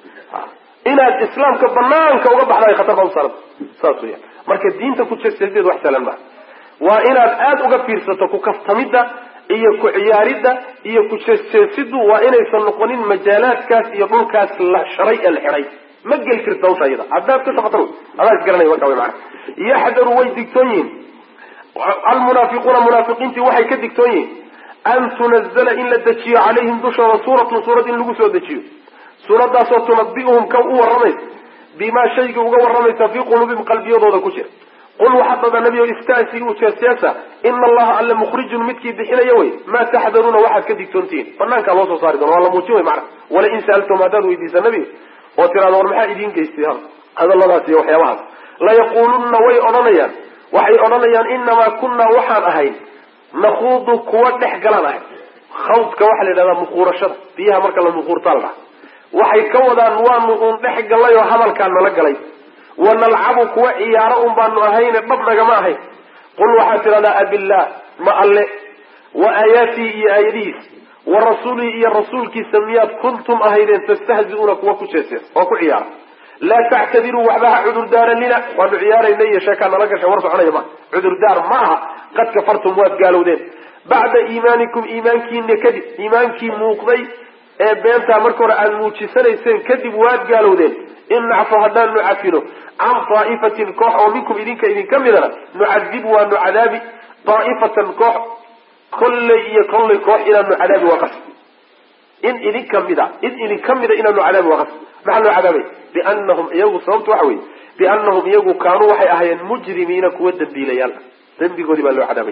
inaad islaamka banaanka uga baxdaay khatar baa usaaran saas weya marka diinta ku jeesteesteed wax sahlan maha waa inaad aada uga fiirsato ku kaftamidda iyo ku ciyaaridda iyo ku jeesteesidu waa inaysan noqonin majaalaadkaas iyo dhulkaas la sharay ee la xidhay ma geli karta hawsha iyada haddaad ka socotan adaa isgaranaya marka wy maana yaxdaru way digtoon yihin almunaafiquuna munaafiqiintii waxay ka digtoon yihiin an tunazala in la dejiyo calayhim dushooda suuratun suurad in lagu soo dejiyo suuraddaasoo tunabi'uhum ka u warramaysa bimaa shaygii uga warramaysa fii quluubihim qalbiyadooda ku jira qul waxaad dhada nebiyo istaasi u jeesteesa ina allaha alle mukhrijun midkii bixinaya wey maa taxdaruuna waxaad ka digtoontihiin banaankaa loo soo saari doona waa la muujin wey macana wala in sa'altum haddaad weydiisa nebiga oo tiraada war maxaa idiin geystay hadalladaas iyo waxyaabahaas layaqulunna way odhanayaan waxay odhanayaan inamaa kunnaa waxaan ahayn nakuudu kuwa dhex galaan ahay khawdka waxaa la yidhahdaa muquurashada biyaha marka la muquurtaa la dhaha waxay ka wadaan waanu uun dhex gallay oo hadalkaa nala galay wa nalcabu kuwa ciyaaro un baanu ahayne dhab nagama ahayn qul waxaad tidhahdaa abillaah ma alle wa aayaatii iyo aayadihiis wa rasuulihi iyo rasuulkiisa miyaad kuntum ahaydeen tastahzi'uuna kuwa ku jeeseen oo ku ciyaara laa tactadiruu waxba ha cudurdaaranina waanu ciyaarayna iyo sheekaa nala gasha war soconaya ma cudurdaar ma aha qad kafartum waad gaalowdeen bacda iimaanikum iimaankiina kadib iimaankii muuqday ee beentaa marka hore aada muujisanayseen kadib waad gaalowdeen in nacfu haddaanu cafino can daa'ifatin koox oo minkum idinka idinka midana nucadib waanu cadaabi daa'ifatan koox kolley iyo kolley koox inaanu cadaabi waa qas in idinka mida in idinka mida inaanu cadaabi waa qas maxaa loo cadaabay bianahum iyagu sababtu waxa weye bianahum iyagu kaanuu waxay ahaayeen mujrimiina kuwa dambiilayaal dembigoodii baa loo cadaabay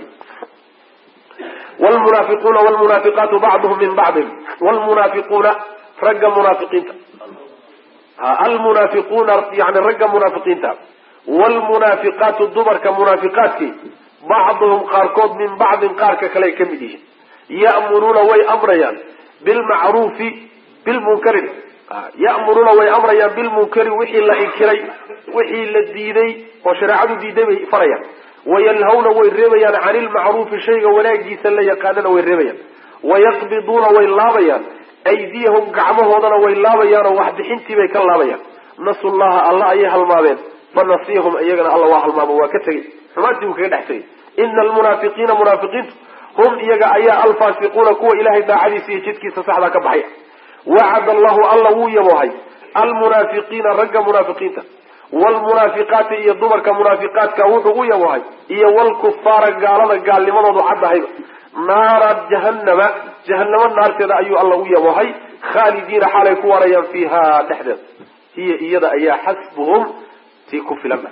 wlmunaafiquuna wlmunaafiqaatu bacduhum min bacdin wlmunaafiquuna ragga munaafiqiinta almunaafiquuna yani ragga munaafiqiinta wlmunaafiqaatu dumarka munaafiqaadkii bacduhum qaarkood min bacdin qaarka kale ay ka mid yihiin ya'muruuna way amrayaan bilmacruufi bilmunkari ya'muruuna way amrayaan bilmunkari wixii la inkiray wixii la diiday oo shareecadu diiday bay farayaan wayanhawna way reebayaan cani ilmacruufi shayga wanaagiisa la yaqaanana way reebayaan wayaqbiduuna way laabayaan aydiyahum gacmahoodana way laabayaan oo waxbixintii bay ka laabayaan nasu llaha alla ayay halmaameen fanasiyahum iyagana alla waa halmaamo waa ka tegey xumaantii buu kaga dhex tegey ina almunaafiqiina munaafiqiintu hum iyaga ayaa alfaasiquuna kuwa ilahay daacadiisa iyo jidkiisa saxdaa ka baxaya wacad allahu alla wuu yaboohay almunaafiqiina ragga munaafiqiinta wlmunaafiqaati iyo dumarka munaafiqaadka wuxuu u yaboohay iyo wlkufaara gaalada gaalnimadoodu caddahayba naara jahanama jahanamo naarteeda ayuu alla u yaboohay khaalidiina xaalay ku waarayaan fiiha dhexdeeda hiya iyada ayaa xasbuhum tii ku filanba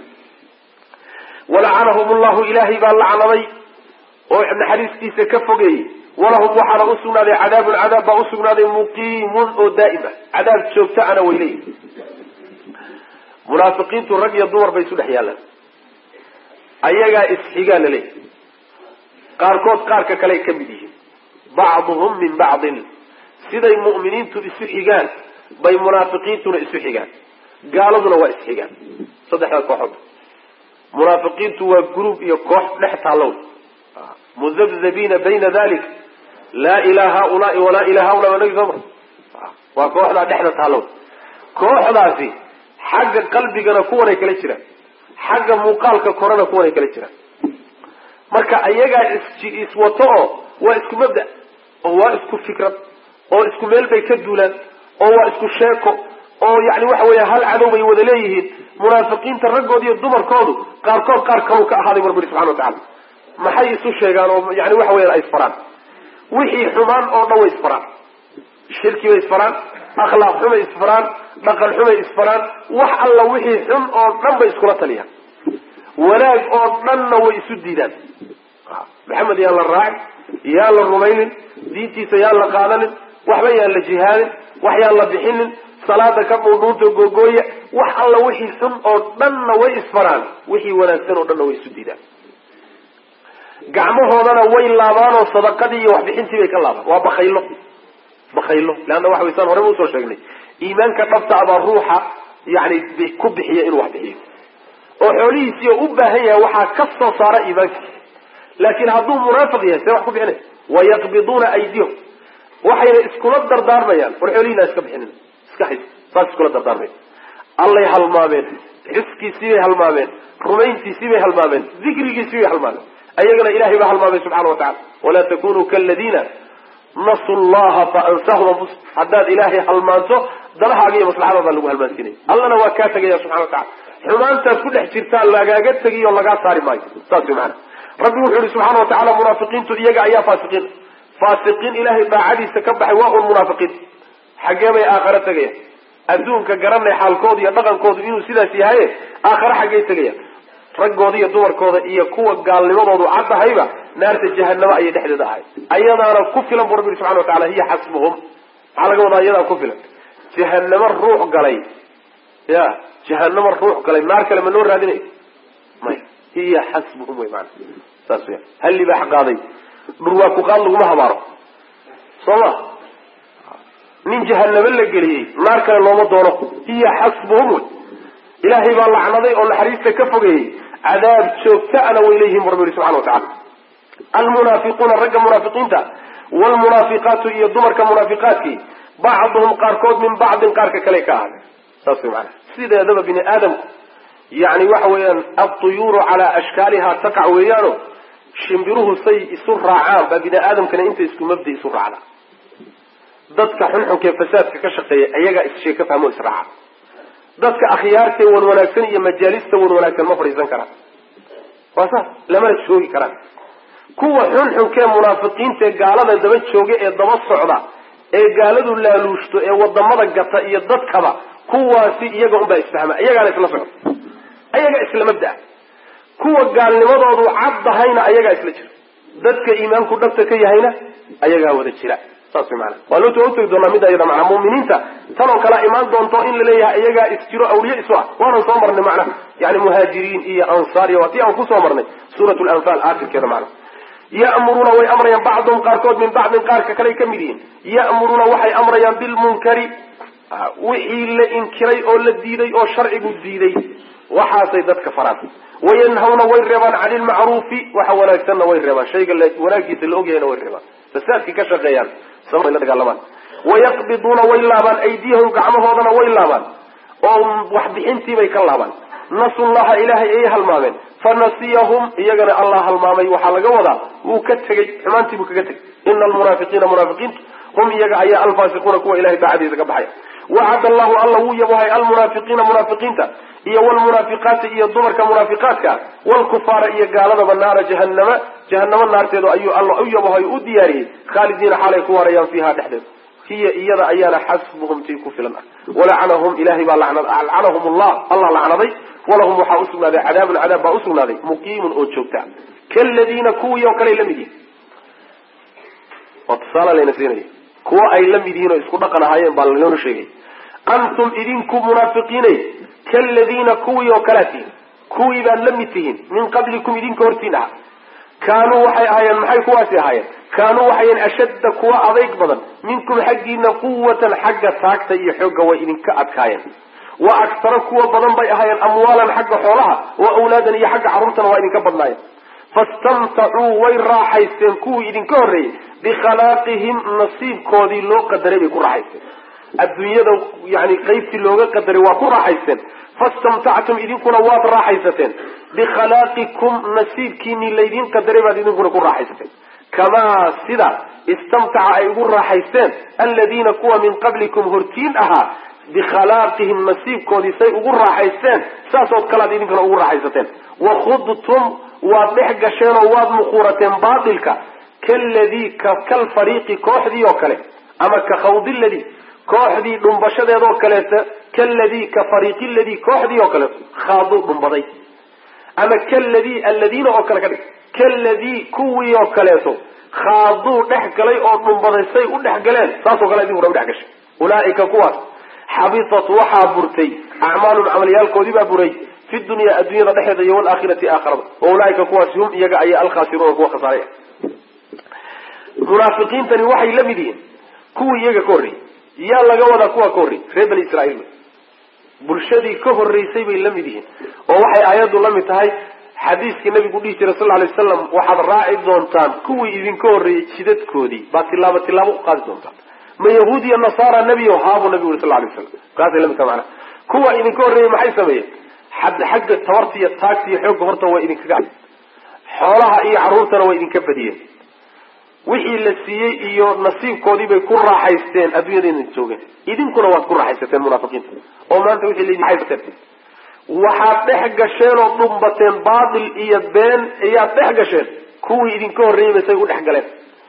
walacanahum llahu ilaahay baa lacnaday oo naxariistiisa ka fogeeyey walahum waxaana usugnaaday cadaabun cadaab baa usugnaaday muqiimun oo daa'ima cadaab joogta ana way leeyihi munaafiqiintu rag iyo dumar bay isu dhex yaallaan ayagaa isxigaa la leeyahy qaarkood qaarka kale ka mid yihiin bacduhum min bacdin siday mu'miniintu isu xigaan bay munaafiqiintuna isu xigaan gaaladuna waa isxigaan saddexdaa kooxood munaafiqiintu waa gruub iyo koox dhex taallow mudabdabiina bayna dalik laa ilaa haulaai walaa ilaa haula waa nagi soomar waa kooxdaa dhexda taallow kooxdaasi xagga qalbigana kuwanay kala jiraan xagga muuqaalka korena kuwanay kala jiraan marka ayagaa is iswato oo waa isku mabda oo waa isku fikrad oo isku meel bay ka duulaan oo waa isku sheeko oo yani waxa weya hal cadow bay wada leeyihiin munaafiqiinta raggooda iyo dumarkoodu qaarkood qaar kalau ka ahaaday barbiri subxana wa tacala maxay isu sheegaan oo yani waxa weyan ay isfaraan wixii xumaan oo dhan way isfaraan shirki bay isfaraan akhlaaq xumay isfaraan dhaqan xumay isfaraan wax alla wixii xun oo dhan bay iskula taliyaan wanaag oo dhanna way isu diidaan maxamed yaan la raacin yaan la rumaynin diintiisa yaan la qaadanin waxba yaan la jihaadin wax yaan la bixinin salaada ka dhuudhuunta googooya wax alla wixii xun oo dhanna way isfaraan wixii wanaagsan oo dhanna way isu diidaan gacmahoodana way laabaanoo sadaqadii iyo waxbixintii bay ka laabaan waa bakaylo bakaylo leanna waxa waysaan horeba usoo sheegnay iimaanka dhabta abaa ruuxa yani ku bixiya inuu wax bixiyo oo xoolihiisii oo u baahan yahay waxaa ka soo saara iimaanka laakiin hadduu munaafiq yahay see wax ku bixinay wayaqbiduuna aydiyahum waxayna iskula dardaarmayaan war xoolihiina iska bixinin iska hays saas iskula dardaarmayan allay halmaameen xuskiisii bay halmaameen rumayntiisii bay halmaameen dikrigiisii bay halmaameen ayagana ilahay baa halmaamay subxana wa tacala walaa takunuu kaladiina nasu llaha faansahum anfusahum haddaad ilaahay halmaanto danahaaga iyo maslaxadaada lagu halmaansiinaya allana waa kaa tegaya subxana wa tacala xumaantaad ku dhex jirtaa lagaaga tegiy oo lagaa saari maayo saas way maana rabbi wuxuu yihi subxaana wa tacala munaafiqiintu iyaga ayaa faasiqiin faasiqiin ilaahay daacadiisa ka baxay waa un munaafiqiin xaggee bay aakhare tegayaan adduunka garanay xaalkooda iyo dhaqankoodu inuu sidaas yahaye aakhare xaggey tegayaan raggooda iyo dumarkooda iyo kuwa gaalnimadoodu caddahayba naarta jahanamo ayay dhexdeeda ahay ayadaana ku filan bu rabbi yhi subxana wa tacala hiya xasbuhum maxaa laga wadaa iyadaa ku filan jahanamo ruux galay ya jahanamo ruux galay naar kale ma loo raadinayo maya hiya xasbuhum wey maana saas weya hal libaax qaaday dhurwaa ku qaad laguma habaaro soo ma nin jahanamo la geliyey naar kale looma doono hiya xasbuhum wey ilaahay baa lacnaday oo naxariista ka fogeeyey cadaab joogtaana way leeyihin bu rabbi yihi subxana wa tacala almunaafiquuna ragga munaafiqiinta wlmunaafiqaatu iyo dumarka munaafiqaadkii bacduhum qaarkood min bacdin qaarka kale ka ahaaday saas way maana sideedaba bini aadamku yani waxa weeyaan altuyuuru calaa ashkaaliha taqac weeyaano shimbiruhu say isu raacaan baa bini aadamkana inta isku mabda isu raacda dadka xunxunkaee fasaadka ka shaqeeya ayagaa issheeg ka fahmo israaca dadka akhyaartae wan wanaagsan iyo majaalista wan wanaagsan ma fadhiisan karaan waa saas lamana joogi karaan kuwa xunxunkee munaafiqiinta ee gaalada daba jooga ee daba socda ee gaaladu laaluushto ee wadamada gata iyo dadkaba kuwaasi iyaga unbaa isfahma iyagaana isla socda ayaga isla mabdaa kuwa gaalnimadoodu caddahayna ayagaa isla jira dadka iimaanku dhabta ka yahayna ayagaa wada jira saas way maana waa loo utegi doonaa mid ayada macnaa mu'miniinta tanoo kalea imaan doonto in la leeyahay iyagaa isjiro awliye isu ah waanan soo marnay macnaha yani muhaajiriin iyo ansaar iyo waa tii aan kusoo marnay suurat lanfal aakhirkeeda macna ya'muruuna way amrayaan bacduhum qaarkood min bacdin qaarka kaley ka mid yihiin ya'muruuna waxay amrayaan bilmunkari wixii la inkiray oo la diiday oo sharcigu diiday waxaasay dadka faraan wayanhawna way reebaan cani ilmacruufi waxa wanaagsanna way reebaan shayga wanaagiisa la ogyahayna way reebaan fasaadkii ka shaqeeyaan sama la dagaalamaan wayaqbiduuna way laabaan aydiyahum gacmahoodana way laabaan oo waxbixintiibay ka laabaan nasullaha ilaahay ayay halmaameen fanasiyahum iyagana allah halmaamay waxaa laga wadaa wuu ka tegey xumaantii buu kaga tegey ina almunaafiqiina munaafiqiintu hum iyaga ayaa alfaasiquuna kuwa ilahay daacadiisa ka baxaya wacad allahu alla wuu yabohay almunaafiqiina munaafiqiinta iyo wlmunaafiqaati iyo dumarka munaafiqaadka wlkufaara iyo gaaladaba naara jahanama jahanamo naarteedu ayuu alla u yabohay u diyaariyey khaalidiina xaalay ku waarayaan fiiha dhexdeeda hiya iyada ayaana xasbuhum tii ku filan ah walacanahum ilahay baa lacnahum llah allah lacnaday walahum waxaa usugnaaday cadaabun cadaab baa usugnaaday muqiimun oo joogta kaladiina kuwii oo kaley la mid yihin oo tusaala layna siinaya kuwo ay la mid yihiin oo isku dhaqan ahaayeen baa lanoona sheegay antum idinku munaafiqiinay kaladiina kuwii oo kalaa tihin kuwii baad la mid tihiin min qablikum idinka hortiin aha kaanuu waxay ahaayeen maxay kuwaasi ahaayeen kaanuu waxayen ashadda kuwa adayg badan minkum xaggiina quwatan xagga taagta iyo xoogga way idinka adkaayeen wa aktara kuwa badan bay ahaayeen amwaalan xagga xoolaha wa awlaadan iyo xagga carruurtana waa idinka badnaayeen fastamtacuu way raaxaysteen kuwii idinka horreeyey bikhalaaqihim nasiibkoodii loo qadaray bay ku raaxaysteen adduunyada yani qaybtii looga qadaray waa ku raaxaysteen fastamtactum idinkuna waad raaxaysateen bikhalaqikum nasiibkiinii laydin qadaray baad idinkuna ku raaxaysateen kamaa sida istamtaca ay ugu raaxaysteen aladiina kuwa min qablikum hortiin ahaa bikhalaaqihim nasiibkoodii say ugu raaxaysteen saasood kalead idinkana ugu raaxaysateen wakhudtum waad dhex gasheen oo waad muquurateen baatilka kaladii kalfariiqi kooxdii oo kale ama ka khawdiladii kooxdii dhumbashadeedoo kaleeta kaladii ka fariiqi ladii kooxdii oo kaleeto khaaduu dhumbaday ama kaladii alladiina oo kale ka dhig kaladii kuwii oo kaleeto khaaduu dhex galay oo dhumbaday say u dhex galeen saasoo kale idinkuna udhex gashay ulaaika kuwaas xabitat waxaa burtay acmaalun camalyaalkoodii baa buray fi dunya addunyada dhexeeda iyo walaakhirati aakhirada wa ulaaika kuwaasi hum iyaga ayaa alkhaasiruuna kuwa khasaaraya munaafiqiintani waxay la mid yihiin kuwii iyaga ka horreeyey yaa laga wadaa kuwa ka horreeyey reer bani israiil bulshadii ka horreysay bay la mid yihiin oo waxay aayaddu la mid tahay xadiiskii nabigu dhihi jiray sal lay waslam waxaad raaci doontaan kuwii idinka horreeyey jidadkoodii baa tilaabo tilaabo u qaadi doontaan ma yahuud iyo nasaara nebiyo haabuu nabigu yuri sal lay waslam kaasay la mid taha manaa kuwa idinka horreeyey maxay sameeyeen xagga tabarta iyo taagta iyo xoogga horta waa idinkaga xoolaha iyo carruurtana waa idinka badiyeen wixii la siiyey iyo nasiibkoodii bay ku raaxaysteen adduunyadayna joogeen idinkuna waad ku raaxaysateen munaafiqiinta oo maanta wixii laydin raaxaysateen waxaad dhex gasheen oo dhumbateen baatil iyo been ayaad dhex gasheen kuwii idinka horreeyeyba say u dhex galeen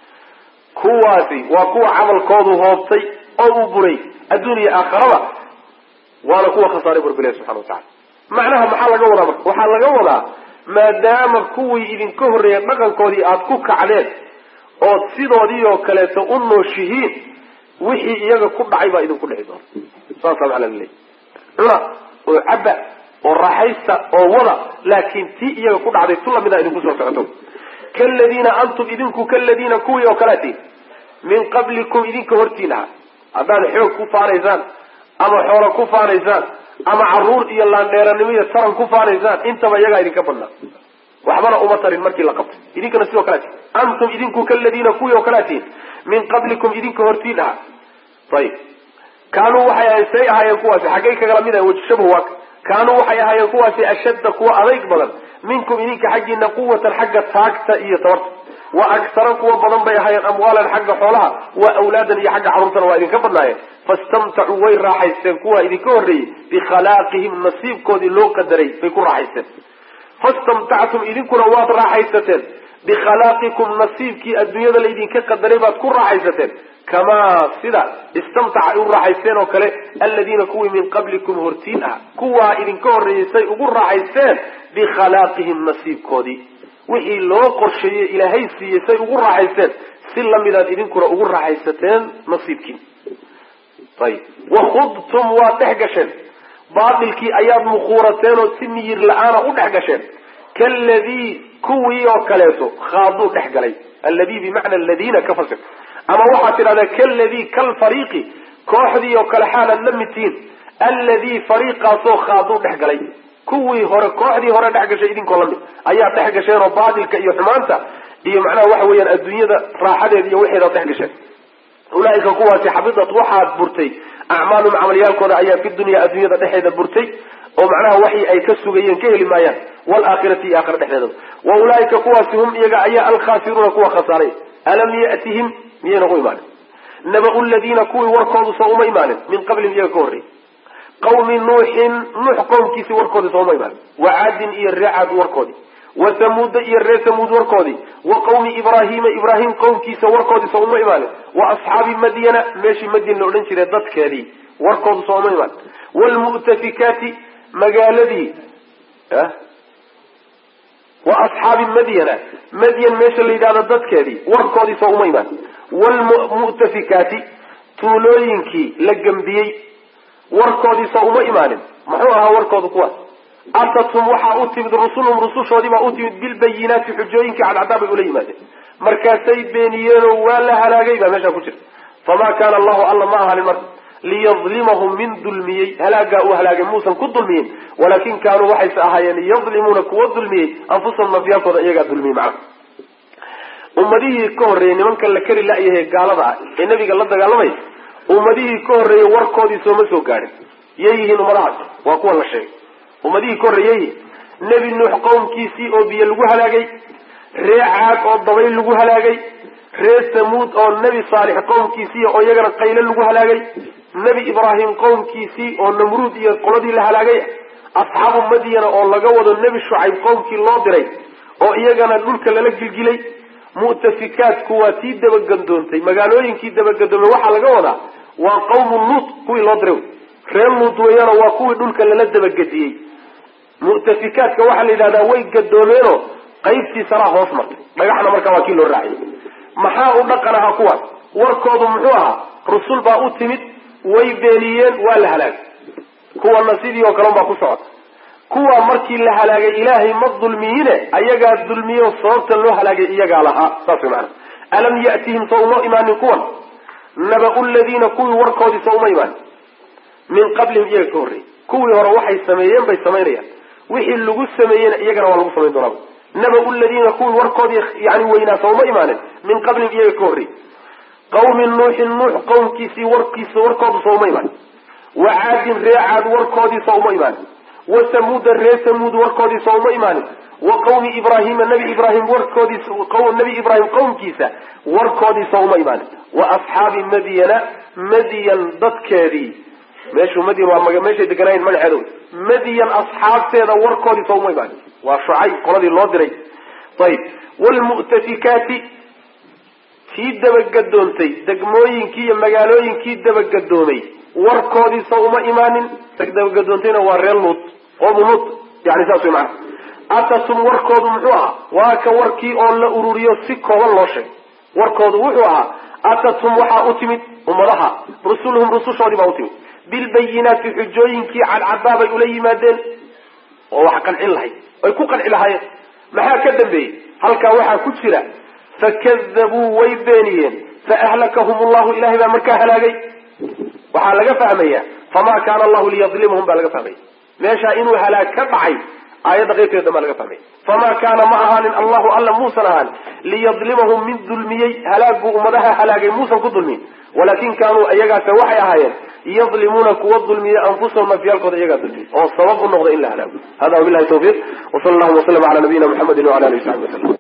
kuwaasi waa kuwa camalkoodu hoobtay oo uu buray adduun iyo aakharaba waana kuwa khasaaray burbile subxana watacala macnaha maxaa laga wadaa marka waxaa laga wadaa maadaama kuwii idinka horreeya dhaqankoodii aad ku kacdeen ood sidoodii oo kaleeto u nooshihiin wixii iyaga ku dhacay baa idinku dhici doona saasaa macnaa laleeyahy cuna oo cabba oo raaxaysta oo wada laakiin tii iyaga ku dhacday tu lamida idinku soo socoto kaladiina antum idinku kaladiina kuwii oo kaleati min qablikum idinka hortiin aha haddaad xoog ku faanaysaan ama xoolo ku faanaysaan ama caruur iyo laandheeranimo iyo taran ku faanaysaan intaba iyagaa idinka badnaa waxbana uma tarin markii la qabtay idinkana sidoo kale ati antum idinku kaladiina kuwii oo kale atiin min qablikum idinka hortiin aha ayib kaanuu waxay ahayen say ahaayeen kuwaasi xaggay kagala mid ahay wajshabuhu waaka kaanuu waxay ahaayeen kuwaasi ashadda kuwa adayg badan minkum idinka xaggiina quwatan xagga taagta iyo tabarta wa aktara kuwa badan bay ahaayeen amwaalan xagga xoolaha wa awlaadan iyo xagga carruurtana waa idinka badnaayeen fastamtacuu way raaxaysteen kuwa idinka horreeyey bikhalaaqihim nasiibkoodii loo qadaray bay ku raaxaysteen fastamtactum idinkuna waad raaxaysateen bikhalaqikum nasiibkii adduunyada laydinka qadaray baad ku raaxaysateen kamaa sida istamtaca ay u raaxaysteen oo kale aladiina kuwii min qablikum hortiin ah kuwaa idinka horreeyey say ugu raaxaysteen bikhalaaqihim nasiibkoodii wixii loo qorsheeyey ilaahay siiyey say ugu raaxaysteen si lamidaad idinkuna ugu raaxaysateen nasiibkii ayib wakhudtum waad dhex gasheen baatilkii ayaad mukhuurateen oo si miyir la-aana u dhex gasheen kaladii kuwii oo kaleeto khaaduu dhex galay alladii bimacna aladiina ka fasir ama waxaad tidhahdaa kaladii kalfariiqi kooxdii oo kale xaalaad la mid tihiin alladii fariiqaasoo khaaduu dhex galay kuwii hore kooxdii hore dhex gashay idinkoo lamid ayaad dhex gasheen oo baatilka iyo xumaanta iyo macnaha waxa weeyaan adduunyada raaxadeeda iyo waxeedaad dhex gasheen ulaaika kuwaasi xabidat waxaad burtay acmaalum camalyaalkooda ayaa fi dunya adduunyada dhexeeda burtay oo macnaha waxii ay ka sugayeen ka heli maayaan waalaakhirati iyo aakhira dhexdeeda wa ulaaika kuwaasi hum iyaga ayaa alkhaasiruuna kuwa khasaaray alam yatihim miyayna u imaanin naba ladiina kuwii warkoodu soo uma imaanin min qablihim iyaga ka horreeyy qawmi nuuxin nuux qowmkiisi warkoodii sooma imaanin wa caadin iyo ree caad warkoodii wa thamuuda iyo reer thamuud warkoodii wa qawmi ibraahiima ibraahim qowmkiisa warkoodii soo uma imaanin wa asxaabi madyana meeshii madyan la odhan jiray dadkeedii warkoodu soo uma imaanin wlmu'tafikaati magaaladii wa asxaabi madyana madyan meesha la yidhahdo dadkeedii warkoodii soo uma imaanin wlmu'tafikaati tuulooyinkii la gembiyey warkoodii soo uma imaanin muxuu ahaa warkoodu kuwaas atatum waxaa u timid rusulhum rusushoodii baa u timid bilbayinaati xujooyinkii cadcaddaa bay ula yimaadeen markaasay beeniyeenoo waa la halaagay baa meeshaa ku jirta famaa kaana allahu alla ma ahanin marka liyadlimahum min dulmiyey halaagaa uu halaagay muusan ku dulmiyin walaakin kaanuu waxayse ahaayeen yadlimuuna kuwa dulmiyey anfusahum nafyaalkooda iyagaa dulmiyey macna ummadihii ka horreeyey nimankan la kari la-yahay gaalada ah ee nabiga la dagaalamay ummadihii ka horreeyey warkoodii sooma soo gaadhin yay yihiin ummadahaas waa kuwa la sheegay ummadihii ka horreeyey nebi nuux qowmkiisii oo biyo lagu halaagay ree caag oo dabayl lagu halaagay ree samuud oo nebi saalix qowmkiisii oo iyagana qayle lagu halaagay nebi ibraahim qowmkiisii oo namruud iyo qoladii la halaagay asxaabu madyana oo laga wado nebi shucayb qowmkii loo diray oo iyagana dhulka lala gilgilay mu'tafikaadku waa tii dabagandoontay magaalooyinkii dabagandoomay waxaa laga wadaa waa qawmu luut kuwii loo diray reer luut weeyaano waa kuwii dhulka lala dabagediyey mu'tafikaadka waxaa la yidhahdaa way gadoomeenoo qaybtii saraa hoos martay dhagaxna markaa waa kii loo raaciyay maxaa u dhaqan ahaa kuwaas warkoodu muxuu ahaa rusul baa u timid way beeniyeen waa la halaagay kuwana sidii oo kale baa ku socota kuwa markii la halaagay ilaahay ma dulmiyine ayagaa dulmiyo sababta loo halaagay iyagaa lahaa saas way maana alam yatihim sa uma imaanin kuwan naba ladiina kuwii warkoodii sa uma imaanin min qablihim iyaga ka horreeyey kuwii hore waxay sameeyeen bay samaynayaan wixii lagu sameeyeyna iyagana waa lagu samayn doonaa naba ladiina kuwii warkoodii yani weynaa sa uma imaanin min qablihim iyaga ka horreeyey qawmi nuuxin nuux qowmkiisii warkiisa warkoodu sa uma imaanin wa caadin ree caad warkoodii sa uma imaanin wa samuuda ree samuud warkoodii sa uma imaanin wa qawmi ibraahima nabi ibraahim warkoodiis nabi ibraahim qowmkiisa warkoodii sa uma imaanin wa asxaabi madyana madyan dadkeedii meeshuu madyan waa meeshay deganaayeen magaceedo madyan asxaabteeda warkoodii sa uma imaanin waa shucay qoladii loo diray ayib wlmu'tafikaati tii dabagadoontay degmooyinkii iyo magaalooyinkii dabagadoomay warkoodiisa uma imaanin dabagadoontayna waa reer luut qoomu luut yani saas way macana atatum warkoodu muxuu ahaa waa ka warkii oo la ururiyo si kooban loo sheegay warkoodu wuxuu ahaa atatum waxaa u timid ummadaha rusuluhum rusushoodii baa u timid bilbayinaati xujooyinkii cadcadaa bay ula yimaadeen oo wax qancin lahayd ay ku qanci lahaayeen maxaa ka dambeeyey halkaa waxaa ku jira fakadabuu way beeniyeen faahlakahum llahu ilahay baa markaa halaagay waxaa laga fahmaya famaa kaana allahu liyadlimahum baa laga fahmaya meeshaa inuu halaag ka dhacay aayadda qaybteeda baa laga fahmaya famaa kaana ma ahaanin allahu alla muusan ahaanin liyadlimahum min dulmiyey halaaguu ummadaha halaagay muusan ku dulmiyin walakin kaanuu iyagaase waxay ahaayeen yadlimuuna kuwa dulmiya anfusahum nafyaalkooda iyagaa dulmiyey oo sabab u noqda in la halaago hada wabilahi tawfiiq wsala allahuma waslama ala nabiyina muxamedi wala alihi wasaxbi waslm